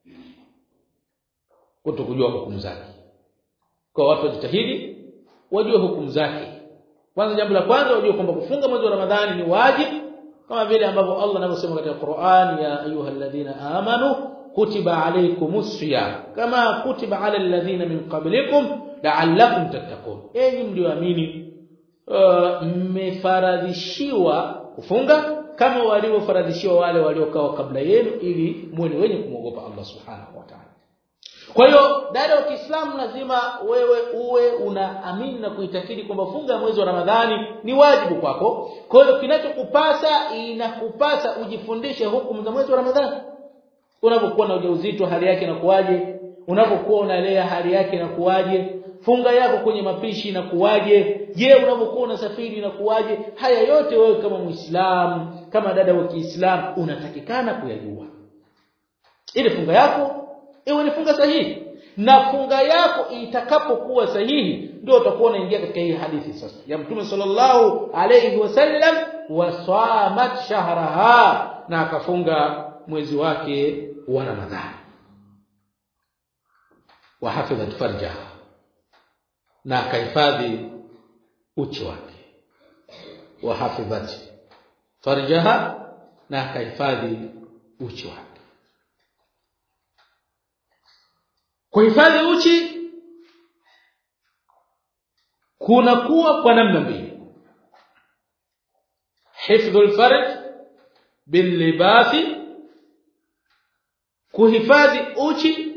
kutokujua hukumu zake kwa watu wajitahidi wajue hukumu zake kwanza jambo la kwanza wajue kwamba kufunga mwezi wa Ramadhani ni wajibu kama vile ambavyo Allah anavyosema katika Qur'an ya ayyuhalladhina amanu kutiba alaykumus siyam kama kutiba ala alladhina min qablikum la'allakum tattaqun enyi mlioamini mmefaradhishiwa kufunga kama waliofaradhishiwa wale waliokaa kabla yenu ili muwe wenye kumwogopa Allah subhanahu wa ta'ala kwa hiyo dada wa Kiislamu lazima wewe uwe unaamini na kuitakidi kwamba funga mwezi wa Ramadhani ni wajibu kwako. Kwa hiyo kinachokupasa inakupasa ujifundishe hukumu za mwezi wa Ramadhani. Unapokuwa na ujauzito hali yake inakuwaje? Unapokuwa unalea hali yake inakuwaje? Funga yako kwenye mapishi inakuwaje? Je, unapokuwa unasafiri inakuwaje? Haya yote wewe kama Muislamu, kama dada wa Kiislamu unatakikana kuyajua. Ili funga yako iwe ni funga sahihi na funga yako itakapokuwa sahihi ndio utakuwa unaingia katika hii hadithi sasa ya mtume sallallahu alayhi wasallam wasamat shahraha na akafunga mwezi wake wa ramadhani wa hafidhat farjaha na akahifadhi uchi wake wa hafidhat farjaha na akahifadhi uchi wake kuhifadhi uchi kuna kuwa kwa namna mbili hifdhul farj bil libasi kuhifadhi uchi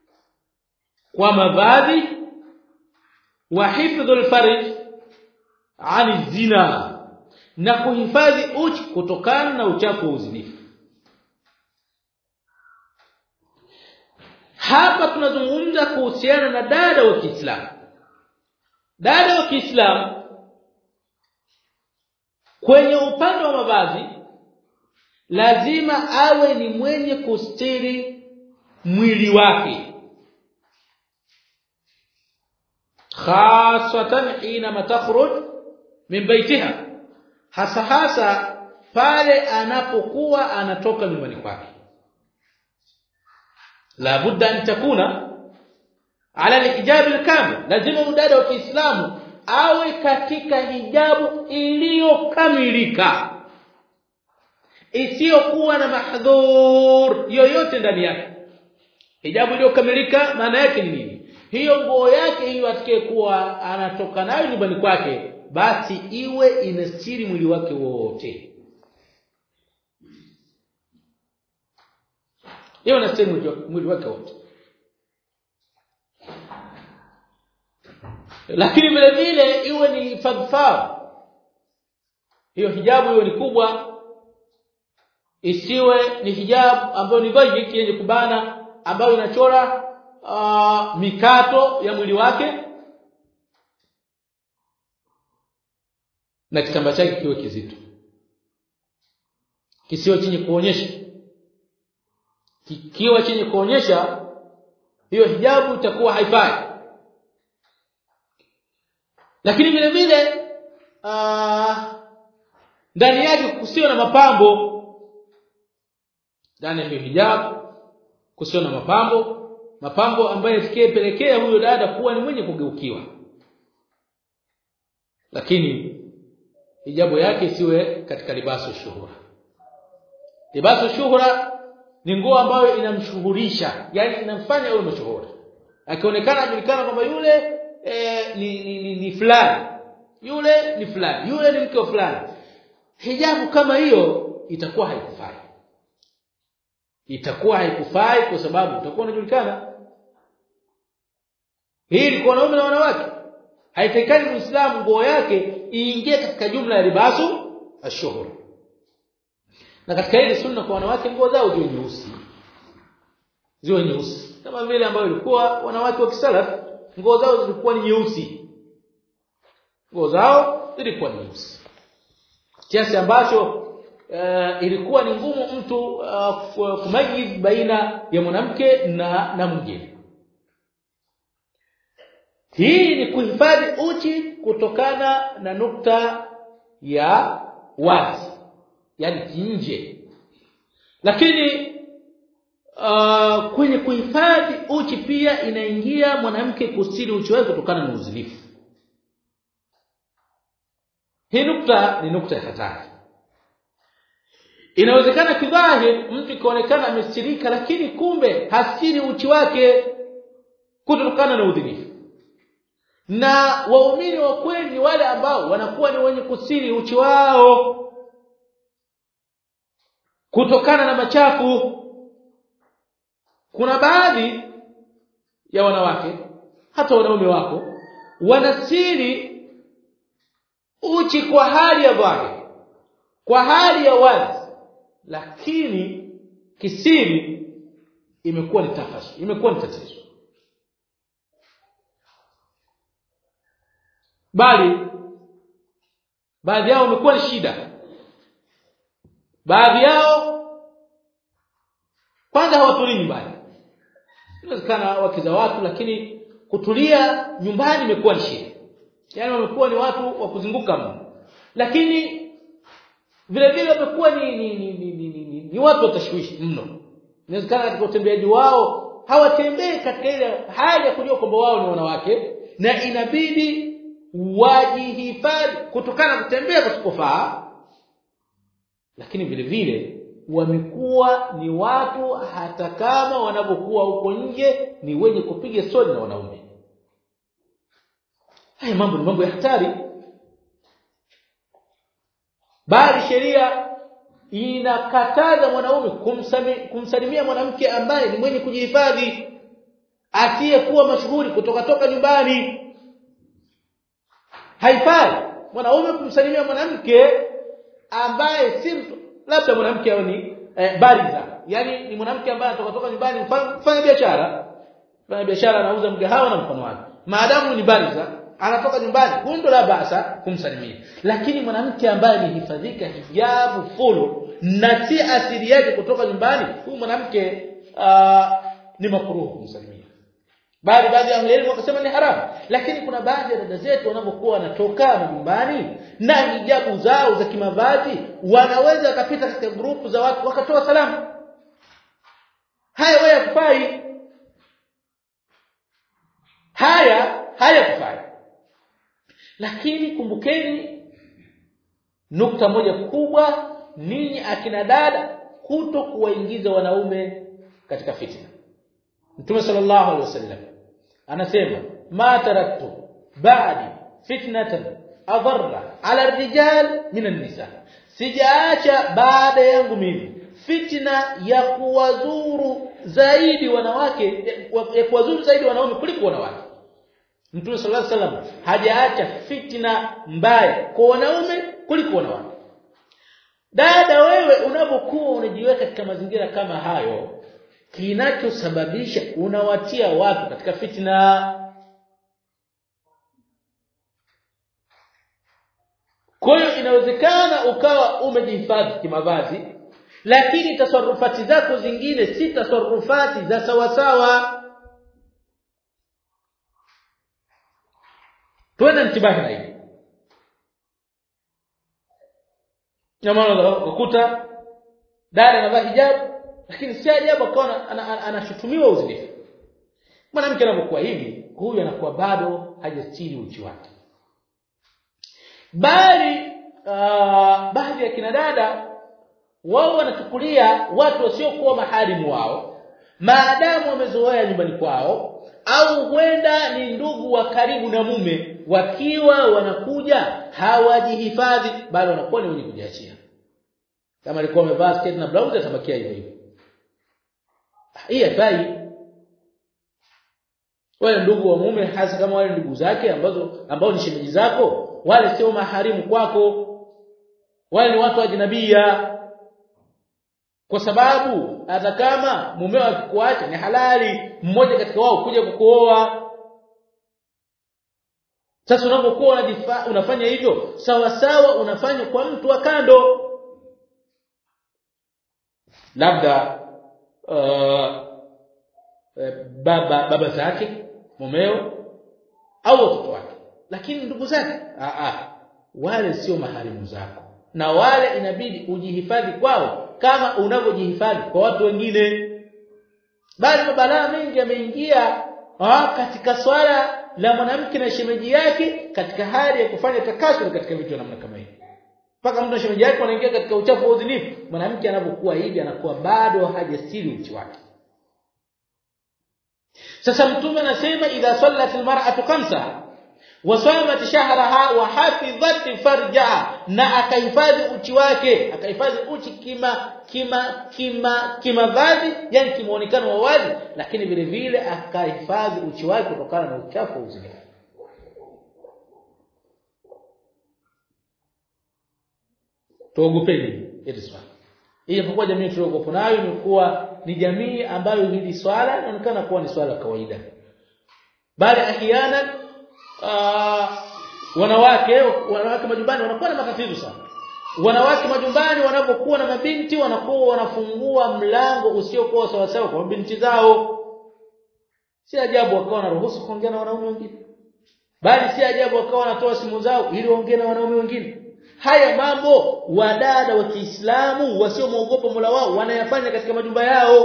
kwa mavazi wa hifdhul farj ani zina na kuhifadhi uchi kutokana na uchafu wa uzinifu hapa tunazungumza kuhusiana na dada wa Kiislamu dada wa Kiislamu kwenye upande wa mavazi lazima awe ni mwenye kustiri mwili wake khasatan hina matakhruj min baitiha hasa hasa pale anapokuwa anatoka nyumbani kwake la budda an takuna ala alhijab alkamil lazima udada wa Kiislamu awe katika hijabu iliyokamilika isiyokuwa na mahdhur yoyote ndani yake hijabu iliyokamilika maana yake ni nini hiyo nguo yake hiyo atakaye kuwa anatoka nayo nyumbani kwake basi iwe inastiri mwili wake wote hiyo inastiri mwili wake wote lakini vile vile iwe ni fadhfar hiyo hijabu iwe ni kubwa isiwe ni hijabu ambayo ni dhayik yenye kubana ambayo inachora uh, mikato ya mwili wake na kitambaa chake kiwe kizito kisiwe chenye kuonyesha kikiwa chenye kuonyesha hiyo hijabu itakuwa haifai lakini vile vile ndani yake kusiwe na mapambo ndani ya hiyo hijabu kusiwe na mapambo mapambo ambayo yatakayepelekea huyo dada kuwa ni mwenye kugeukiwa lakini hijabu yake isiwe katika libaso shuhura libaso shuhura ni nguo ambayo inamshuhurisha yani inamfanya awe mashuhuri akionekana ajulikana kwamba yule e, ni, ni, ni, ni fulani yule ni fulani yule ni mke wa fulani hijabu kama hiyo itakuwa haikufai itakuwa haikufai kwa sababu utakuwa unajulikana hii ni kwa wanaume na wanawake haitakikani muislamu nguo yake iingie katika jumla ya libasu ashuhur na katika ile sunna kwa wanawake nguo zao ziwe nyeusi ziwe nyeusi kama vile ambayo ilikuwa wanawake wa kisalaf nguo zao zilikuwa ni nyeusi nguo zao zilikuwa nyeusi kiasi ambacho uh, ilikuwa ni ngumu mtu uh, kumajiz baina ya mwanamke na na mwingine hii ni kuhifadhi uchi kutokana na nukta ya wazi yani nje lakini uh, kwenye kuhifadhi uchi pia inaingia mwanamke kustiri uchi wake kutokana na uzinifu hii nukta ni nukta ya hatari inawezekana kidhahiri mtu ikaonekana amestirika lakini kumbe hastiri uchi wake kutokana na udhinifu na waumini wa kweli ni wale ambao wanakuwa ni wenye kusiri uchi wao kutokana na machafu kuna baadhi ya wanawake hata wanaume wako wanasiri uchi kwa hali ya dhahiri kwa hali ya wazi lakini kisiri imekuwa ni tafashi imekuwa ni tatizo bali baadhi yao wamekuwa ni shida baadhi yao kwanza hawatulii nyumbani inawezekana wake za watu lakini kutulia nyumbani imekuwa ni shida yaani wamekuwa ni watu wa kuzunguka mno lakini vile vile wamekuwa ni ni, ni, ni, ni, ni, ni, ni watu watashwishi mno inawezekana katika utembeaji wao hawatembei katika ile hali ya kujua kwamba wao ni wanawake na inabidi wajihifadhi kutokana na kutembea kusipofaa lakini vile vile wamekuwa ni watu hata kama wanapokuwa huko nje ni wenye kupiga stori na wanaume haya mambo ni mambo ya hatari bali sheria inakataza mwanaume kumsalimia mwanamke ambaye ni mwenye kujihifadhi asiyekuwa mashuhuri kutoka toka nyumbani haifai mwanaume kumsalimia mwanamke ambaye si labda mwanamke au ni eh, bariza yani ni mwanamke ambaye anatoka toka nyumbani kufanya biashara fanya biashara anauza mgahawa na mkono wake maadamu ni bariza anatoka nyumbani huyo ndo la basa kumsalimia lakini mwanamke ambaye amehifadhika hijabu full na si asili yake kutoka nyumbani huyu mwanamke uh, ni makruh kumsalimia bali baadhi ya elimu wakasema ni haramu lakini kuna baadhi ya dada zetu wanapokuwa wanatoka nyumbani na hijabu zao za kimavazi wanaweza wakapita katika grupu za watu wakatoa salamu haya wewe kufai haya haya kufai lakini kumbukeni nukta moja kubwa ninyi akina dada kuto kuwaingiza wanaume katika fitna Mtume sallallahu alaihi wasallam anasema ma taraktu ba'di fitnatan adarra ala ar-rijal min an-nisa sijaacha baada yangu mimi fitna ya kuwadhuru zaidi wanawake ya kuwadhuru zaidi wanaume kuliko wanawake Mtume sallallahu alaihi wasallam hajaacha fitna mbaya kwa wanaume kuliko wanawake dada wewe unapokuwa unajiweka katika mazingira kama hayo kinachosababisha unawatia watu katika fitna kwa hiyo inawezekana ukawa umejihifadhi kimavazi lakini tasarufati zako zingine si tasarufati za sawasawa tuende mtibahi na hili Nyamana ukuta dada anavaa hijabu lakini si ajabu akawa anashutumiwa uzinifu mwanamke anapokuwa hivi huyu anakuwa bado hajastiri uchi wake bali uh, baadhi ya kina dada wao wanachukulia watu wasiokuwa maharimu wao maadamu wamezoea nyumbani kwao au huenda ni ndugu wa karibu na mume wakiwa wanakuja hawajihifadhi bali wanakuwa ni wenye kujiachia kama alikuwa amevaa sketi na blouse atabakia hivyo hivyo hii haifai wale ndugu wa mume hasa kama wale ndugu zake ambazo ambao ni shemeji zako wale sio maharimu kwako wale ni watu wa jinabia kwa sababu hata kama mumeo akikuacha ni halali mmoja katika wao kuja kukuoa sasa unapokuwa unafanya hivyo sawa sawa unafanya kwa mtu wa kando labda uh, baba baba zake mumeo au watoto wake lakini ndugu zake a a wale sio maharimu zako na wale inabidi ujihifadhi kwao kama unavyojihifadhi kwa watu wengine bali mabalaa mengi yameingia katika swala la mwanamke na shemeji yake katika hali ya kufanya takasuri katika vitu namna kama hivi mpaka mtu na shemeji yake wanaingia katika uchafu wa udhinifu mwanamke anapokuwa hivi anakuwa bado hajastiri uchi wake sasa mtume anasema idha sallat almar'atu khamsa wa samat shahraha wa hafizat farjaha na akahifadhi uchi wake akahifadhi uchi kima kima kima kimavazi yani kimuonekano wa wazi lakini vile vile akahifadhi uchi wake kutokana na uchafu wa uzinifu tuogopeni hili swala ijapokuwa jamii tuliokopo nayo imekuwa ni jamii ambayo hili swala inaonekana kuwa ni swala kawaida bali ahiana wanawake wanawake majumbani wanakuwa na matatizo sana wanawake majumbani wanapokuwa na mabinti wanakuwa wanafungua mlango usiokuwa sawa sawa kwa mabinti zao si ajabu wakawa wanaruhusu kuongea na wanaume wengine bali si ajabu wakawa wanatoa simu zao ili waongee na wanaume wengine haya mambo wadada wa Kiislamu wasiomwogopa Mola wao wanayafanya katika majumba yao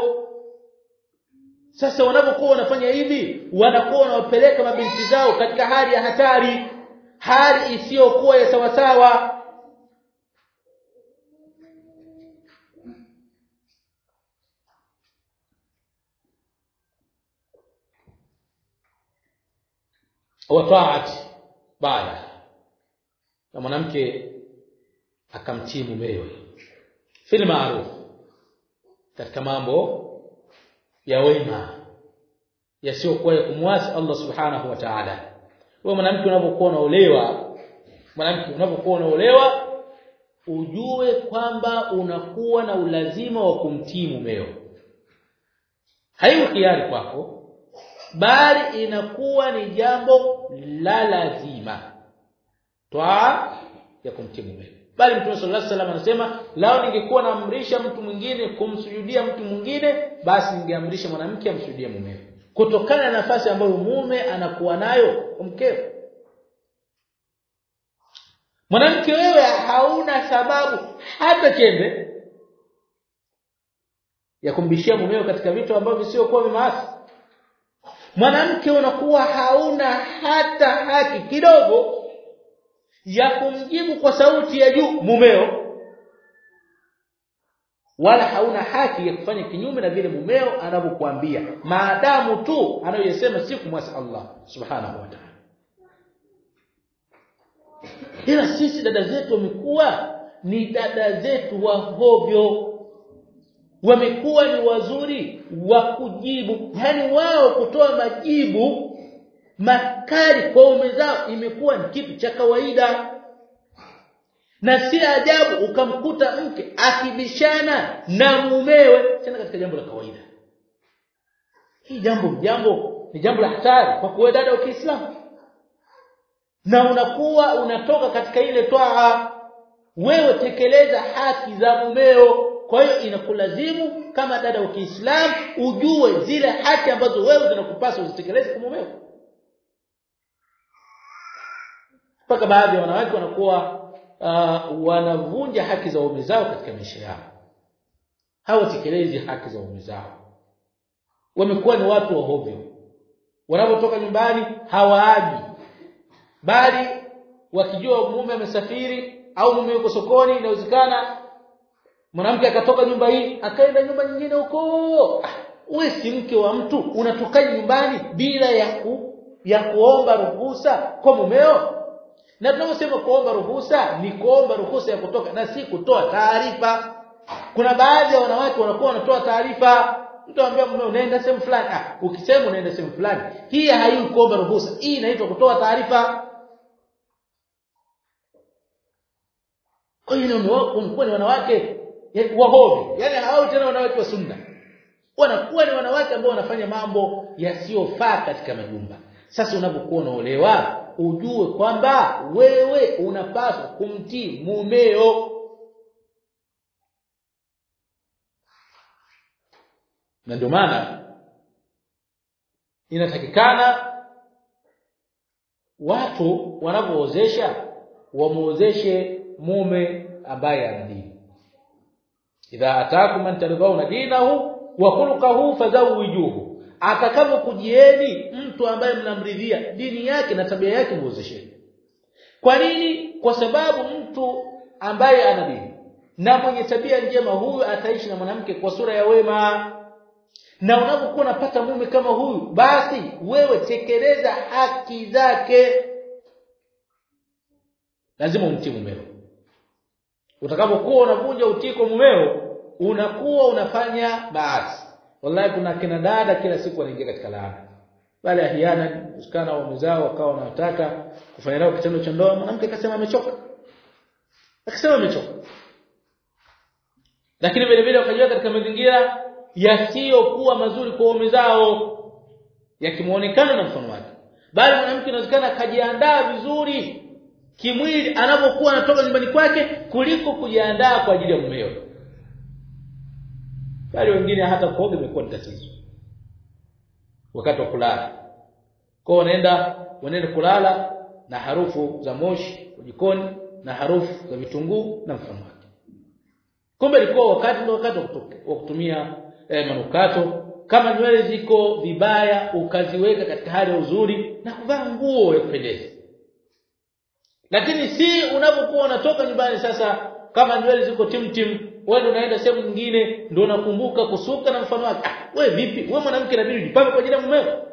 sasa wanapokuwa wanafanya hivi wanakuwa wanawapeleka mabinti zao katika hali ya hatari hali isiyokuwa ya sawasawa wataati baada na mwanamke akamtii mumewe fil ma'ruf katika mambo ya wema yasiyokuwa kumwasi Allah subhanahu wa ta'ala wewe mwanamke unapokuwa unaolewa mwanamke unapokuwa unaolewa ujue kwamba unakuwa na ulazima wa kumtii mumeo haiwi hiari kwako bali inakuwa ni jambo la lazima twaa ya kumtii mumeo bali mtume sallallahu alaihi wasallam anasema lao ningekuwa naamrisha mtu mwingine kumsujudia mtu mwingine basi ningeamrisha mwanamke amsujudie mumeo kutokana na nafasi ambayo mume anakuwa nayo kwa mkeo mwanamke wewe hauna sababu hata chembe ya kumbishia mumeo katika vitu ambavyo sio kwa maasi mwanamke unakuwa hauna hata haki kidogo ya kumjibu kwa sauti ya juu mumeo wala hauna haki ya kufanya kinyume na vile mumeo anavyokuambia maadamu tu anayosema si kumwasi Allah subhanahu wa ta'ala ila sisi dada zetu wamekuwa ni dada zetu wa hovyo wamekuwa ni wazuri wa kujibu yani wao kutoa majibu makali kwa ume zao imekuwa ni kitu cha kawaida na si ajabu ukamkuta mke akibishana na mumewe tena katika jambo la kawaida hii jambo jambo ni jambo la hatari kwa kuwa dada wa Kiislamu na unakuwa unatoka katika ile twaa wewe tekeleza haki za mumeo kwa hiyo inakulazimu kama dada wa Kiislamu ujue zile haki ambazo wewe zinakupasa uzitekeleze kwa mumeo mpaka baadhi ya wanawake wanakuwa uh, wanavunja haki za waume zao katika maisha yao hawatekelezi haki za waume zao wamekuwa ni watu wa hovyo wanapotoka nyumbani hawaaji bali wakijua mume amesafiri au mume yuko sokoni inawezekana mwanamke akatoka nyumba hii akaenda nyumba nyingine huko wewe si mke wa mtu unatoka nyumbani bila ya ku, ya kuomba ruhusa kwa mumeo na tunaposema kuomba ruhusa ni kuomba ruhusa ya kutoka na si kutoa taarifa kuna baadhi ya wanawake wanakuwa wanatoa taarifa mtu anambia mume unaenda sehemu fulani ah ukisema unaenda sehemu fulani hii haiwi kuomba ruhusa hii inaitwa kutoa taarifa kwa hiyo unakuwa ni wanawake wahovi yani hawao tena wanawake wa sunna wanakuwa ni wanawake ambao wanafanya mambo yasiyofaa katika majumba sasa unapokuwa unaolewa ujue kwamba wewe unapaswa kumtii mumeo na ndio maana inatakikana watu wanapoozesha wamuozeshe mume ambaye ana dini idha ataakum man tardhauna dinahu wa khuluquhu fazawwijuhu atakapokujieni mtu ambaye mnamridhia dini yake na tabia yake muozesheni kwa nini kwa sababu mtu ambaye ana dini na mwenye tabia njema huyu ataishi na mwanamke kwa sura ya wema na unapokuwa unapata mume kama huyu basi wewe tekeleza haki zake lazima umtii mumeo utakapokuwa unavunja utii kwa mumeo unakuwa unafanya baasi wallahi kuna kina dada kila siku wanaingia katika laana wale ahiana usikana wa mzao wakawa wanataka kufanya nao kitendo cha ndoa mwanamke akasema amechoka akasema amechoka lakini vile vile wakajua katika mazingira yasiyokuwa mazuri kwa waume zao yakimuonekana na mfano wake bali mwanamke inawezekana akajiandaa vizuri kimwili anapokuwa anatoka nyumbani kwake kuliko kujiandaa kwa ajili ya mumeo bali wengine hata kuoga imekuwa ni tatizo wakati wa kulala kwa wanaenda wanaenda kulala na harufu za moshi jikoni na harufu za vitunguu na mfano wake kumbe ilikuwa wakati ndio wakati wa kutumia eh, manukato kama nywele ziko vibaya ukaziweka katika hali ya uzuri na kuvaa nguo ya kupendeza lakini si unapokuwa unatoka nyumbani sasa kama nywele ziko timtim wewe unaenda sehemu nyingine ndio unakumbuka kusuka na mfano wake ah, wewe vipi wewe mwanamke inabidi ujipange kwa ajili ya mumeo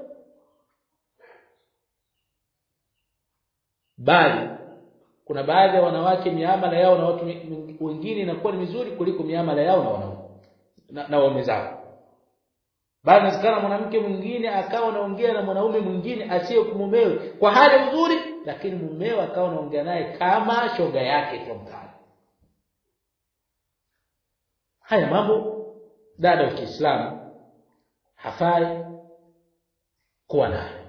bali kuna baadhi ya wanawake miamala yao na watu wengine inakuwa ni mizuri kuliko miamala yao na wanaume na, na waume zao bali inawezekana mwanamke mwingine akawa anaongea na mwanaume mwingine asiye mumewe kwa hali nzuri lakini mumewe akawa anaongea naye kama shoga yake kwa mfano haya mambo dada wa Kiislamu hafai kuwa nayo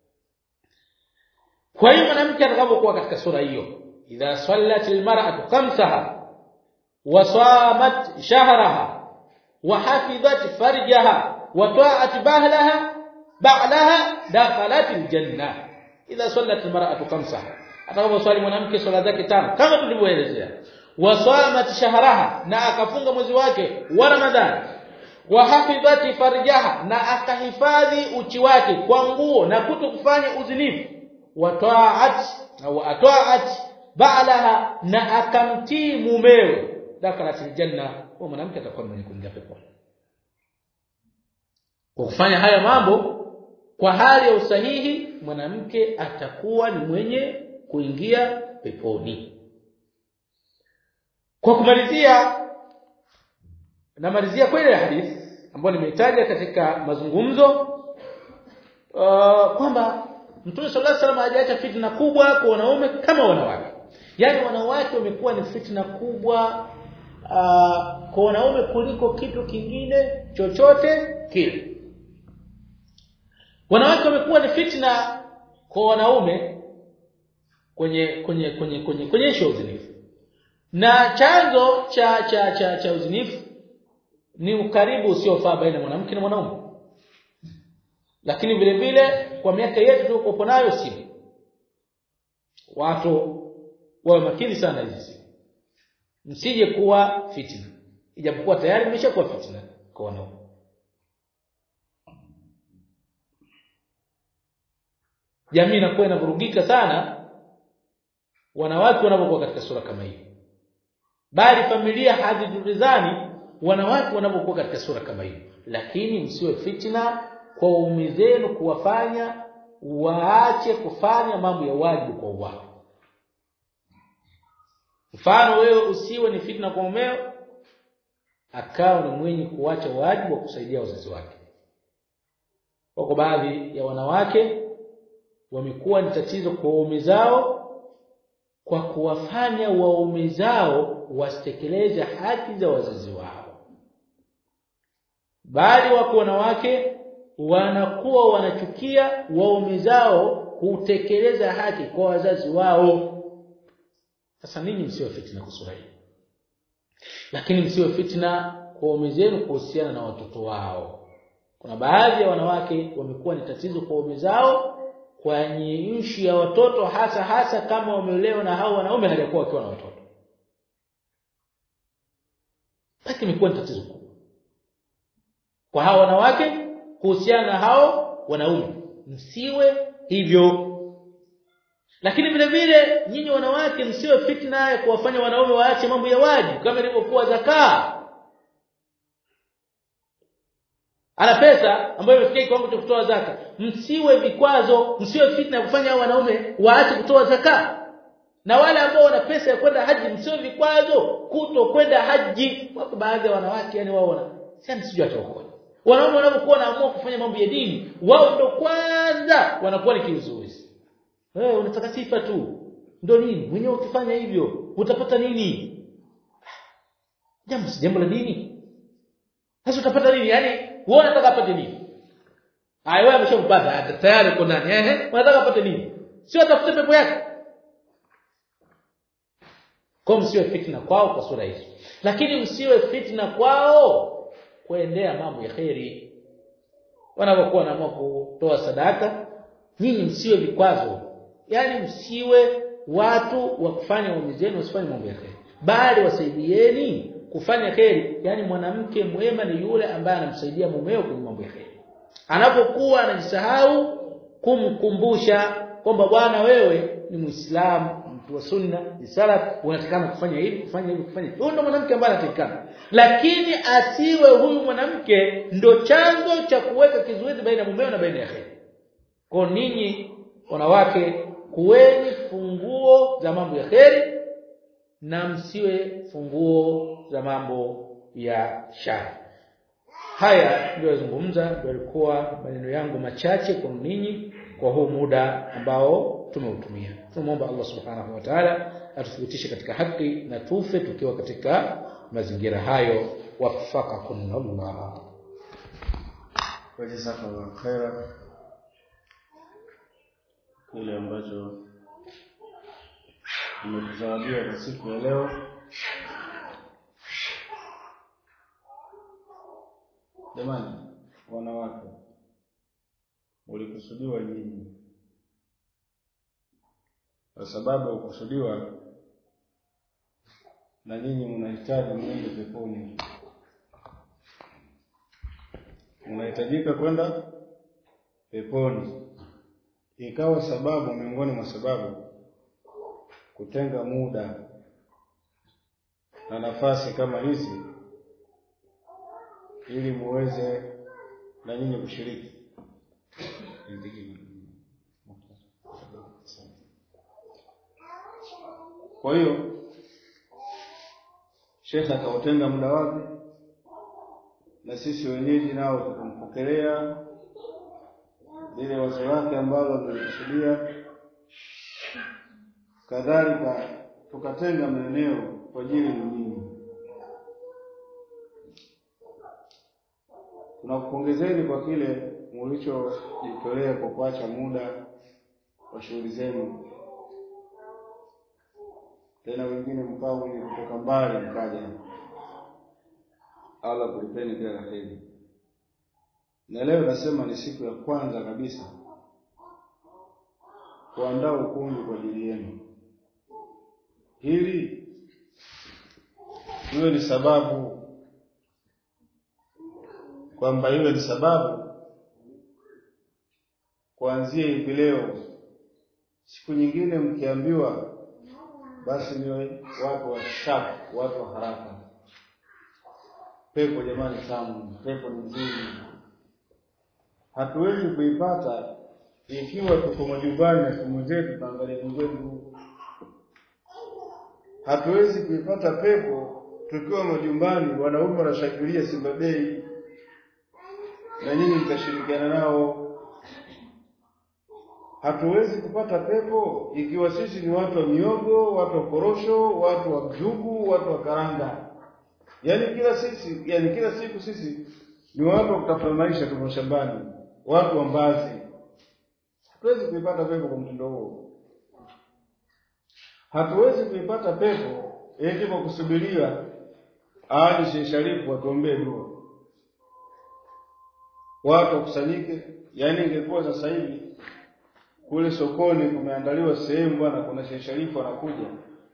kwa hiyo mwanamke atakapokuwa katika sura hiyo idha sallat almar'atu khamsaha wa samat shahraha wa hafizat farjaha wa ta'at bahlaha ba'laha dakhalat aljanna idha sallat almar'atu khamsaha atakaposwali mwanamke swala zake tano kama tulivyoelezea wa samat shahraha na akafunga mwezi wake wa ramadhani wa hafidhati farjaha na akahifadhi uchi wake kwa nguo na kuto kufanya uzinifu wa ta'at au ata'at ba'laha na akamtii mumewe dakalatil janna huyo mwanamke atakuwa mwenye kuingia peponi kwa kufanya haya mambo kwa hali ya usahihi mwanamke atakuwa ni mwenye kuingia peponi kwa kumalizia namalizia kwa ile hadithi ambayo nimeitaja katika mazungumzo uh, kwamba Mtume sallallahu alaihi wasallam hajaacha fitna kubwa kwa wanaume kama wanawake. Yaani wanawake wamekuwa ni fitna kubwa uh, kwa wanaume kuliko kitu kingine chochote kile. Wanawake wamekuwa ni fitna kwa wanaume kwenye kwenye kwenye kwenye kwenye ishu uzinifu. Na chanzo cha cha cha cha uzinifu ni ukaribu usiofaa baina mwanamke na mwanaume lakini vile vile kwa miaka yetu tuliokuwa nayo simu watu wawe makini sana hizi msije kuwa fitna ijapokuwa tayari mmeshakuwa fitna kwa wanaume jamii inakuwa inavurugika sana wanawake wanapokuwa katika sura kama hii bali familia hazitulizani wanawake wanapokuwa katika sura kama hii lakini msiwe fitna kwa waume zenu kuwafanya waache kufanya mambo ya wajibu kwa wao mfano wewe usiwe ni fitna kwa mumeo akawa ni mwenye kuacha wajibu wa kusaidia wazazi wake wako baadhi ya wanawake wamekuwa ni tatizo kwa waume zao kwa kuwafanya waume zao wasitekeleze haki za wazazi wao bali wako wanawake wanakuwa wanachukia waume zao kutekeleza haki kwa wazazi wao sasa ninyi msiwe fitna kusura hii lakini msiwe fitna kwa waume zenu kuhusiana na watoto wao kuna baadhi ya wanawake wamekuwa ni tatizo kwa waume zao kwenye nchi ya watoto hasa hasa kama wameolewa na hao wanaume hajakuwa wakiwa na watoto basi imekuwa ni tatizo kubwa kwa hao wanawake kuhusiana na hao wanaume msiwe hivyo lakini vile vile nyinyi wanawake msiwe fitna ya kuwafanya wanaume waache mambo ya wajibu kama ilivyokuwa zakaa ana pesa ambayo imefikia kiwango cha kutoa zaka msiwe vikwazo msiwe fitna ya kufanya wanaume waache kutoa zaka na wale ambao wana pesa ya kwenda haji msiwe vikwazo kuto kwenda haji wako baadhi ya wanawake yani wao wana sasa sijui ataokoa wanaume wanapokuwa wanaamua kufanya mambo ya dini wao ndo kwanza wanakuwa ni kiuzuizi wewe hey, unataka sifa tu ndo nini mwenyewe ukifanya hivyo utapata nini jambo si jambo la dini sasa utapata nini yani wewe unataka apate nini haya wewe ameshampata tayari uko ndani ehe unataka apate nini sio atafute pepo yake kwa msiwe fitna kwao kwa sura hizo lakini msiwe fitna kwao kuendea mambo ya kheri wanapokuwa wanaamua kutoa sadaka nyinyi msiwe vikwazo yani msiwe watu wa kufanya waume zenu wasifanye mambo ya kheri bali wasaidieni kufanya kheri yani mwanamke mwema ni yule ambaye anamsaidia mumeo kwenye mambo ya kheri anapokuwa anajisahau kumkumbusha kwamba bwana wewe ni muislamu mtu wa sunna ni salaf unatakana kufanya hivi kufanya hivi kufanya hivi ndio mwanamke ambaye anatakikana lakini asiwe huyu mwanamke ndo chanzo cha kuweka kizuizi baina ya mumeo na baina ya kheri kwa ninyi wanawake kuweni funguo za mambo ya kheri na msiwe funguo za mambo ya shari haya ndio yazungumza ndio yalikuwa maneno yangu machache kwa ninyi kwa huu muda ambao tumeutumia tunamwomba Allah subhanahu wa ta'ala atuthibitishe katika haki na tufe tukiwa katika mazingira hayo wafaqakum Allah Jazakallahu khaira kile ambacho tumetuzawadia kwa siku ya leo jamani wanawake ulikusudiwa nyinyi kwa sababu ya kukusudiwa na nyinyi mnahitaji mwende peponi mnahitajika kwenda peponi ikawa sababu miongoni mwa sababu kutenga muda na nafasi kama hizi ili muweze na nyinyi kushiriki kwa hiyo shekhe akautenga muda wake na sisi wenyeji nao tukampokelea lile wazo lake ambalo amelikusudia kadhalika tukatenga maeneo kwa ajili ya nyinyi tunakupongezeni kwa kile mlichojitolea kwa kuacha muda wa shughuli zenu tena wengine mkao wenye kutoka mbali mkaja Allah kulipeni kila la heri na leo nasema ni siku ya kwanza kabisa kuandaa ukumbi kwa ajili yenu hili iwe ni sababu kwamba iwe ni sababu kuanzia hivi leo siku nyingine mkiambiwa basi niwe watu wa sharp watu wa haraka pepo jamani tamu pepo ni nzuri hatuwezi kuipata ikiwa tuko majumbani na simu zetu tunaangalia mgwengu hatuwezi kuipata pepo tukiwa majumbani wanaume wanashangilia Simba Day na nyinyi mtashirikiana nao hatuwezi kupata pepo ikiwa sisi ni watu wa miogo watu wa korosho watu wa mjugu watu wa karanga yaani kila sisi yani kila siku sisi ni watu wa kutafuta maisha tuko shambani watu wa mbazi hatuwezi kuipata pepo kwa mtindo huo hatuwezi kuipata pepo eti kwa kusubiria ahadi Sheikh Sharifu watuombee dua watu wakusanyike yaani ingekuwa sasa hivi kule sokoni kumeandaliwa sehemu bwana kuna Sheikh Sharifu anakuja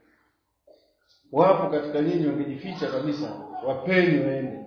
wapo katika nyinyi wangejificha kabisa wapeni waende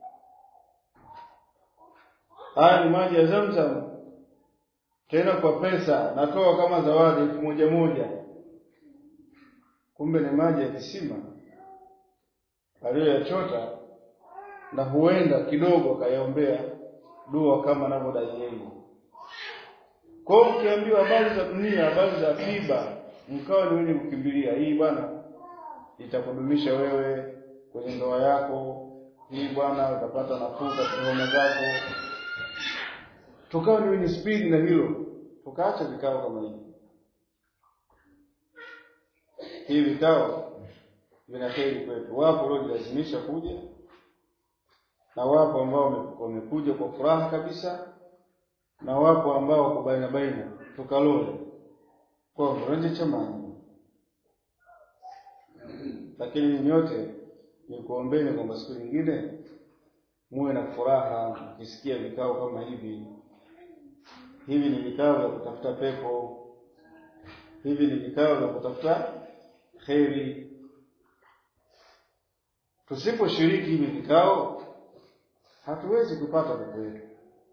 haya ni maji ya Zamzam tena kwa pesa natoa kama zawadi elfu moja moja kumbe ni maji ya kisima aliyoyachota na huenda kidogo akayaombea dua kama anavyodai yeye kwa hiyo mkiambiwa habari za dunia habari za akiba mkawa ni wenye kukimbilia hii bwana itakudumisha wewe kwenye ndoa yako hii bwana utapata nafuu katika homa zako tukawa ni wenye spidi na hilo tukaacha vikao kama hivi hivi vikao vina heri kwetu wapo waliojilazimisha kuja na wapo ambao wamekuja kwa furaha kabisa na wapo ambao wako baina baina tukalole kwa mrenje chamani lakini nyote ni kuombeni kwamba siku nyingine muwe na furaha mkisikia vikao kama hivi hivi ni vikao vya kutafuta pepo hivi ni vikao vya kutafuta kheri tusiposhiriki hivi vikao hatuwezi kupata pepo yetu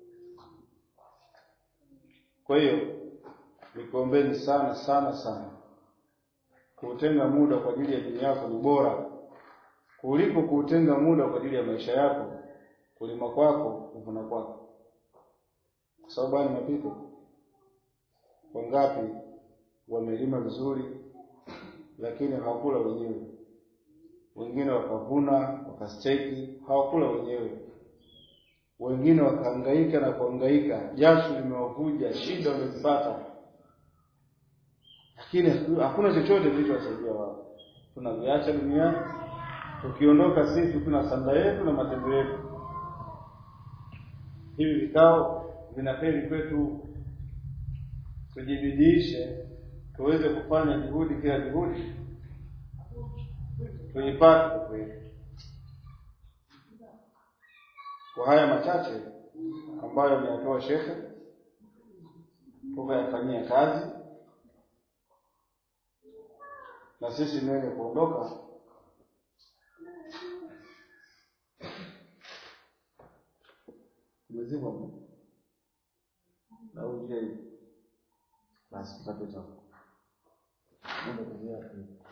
kwa hiyo nikuombeni sana sana sana kuutenga muda kwa ajili ya dini yako ni bora kuliko kuutenga muda kwa ajili ya maisha yako kulima kwako kuvuna kwako kwa sababu haya ni mapito wangapi wamelima vizuri lakini hawakula wenyewe wengine wakavuna wakasteki hawakula wenyewe wengine wakahangaika na kuhangaika, jasho limewavuja, shida wamezipata, lakini hakuna chochote kilichowasaidia wao. Tunaviacha duniani, tukiondoka sisi tuna sanda yetu na matendo yetu. Hivi vikao vinapeli kwetu, tujibidiishe tuweze kufanya juhudi, kila juhudi tuipate kweli. Kwa haya machache ambayo ameyatoa shekhe, tukayafanyia kazi na sisi niweze kuondoka umezima na uje basi tutapita Mungu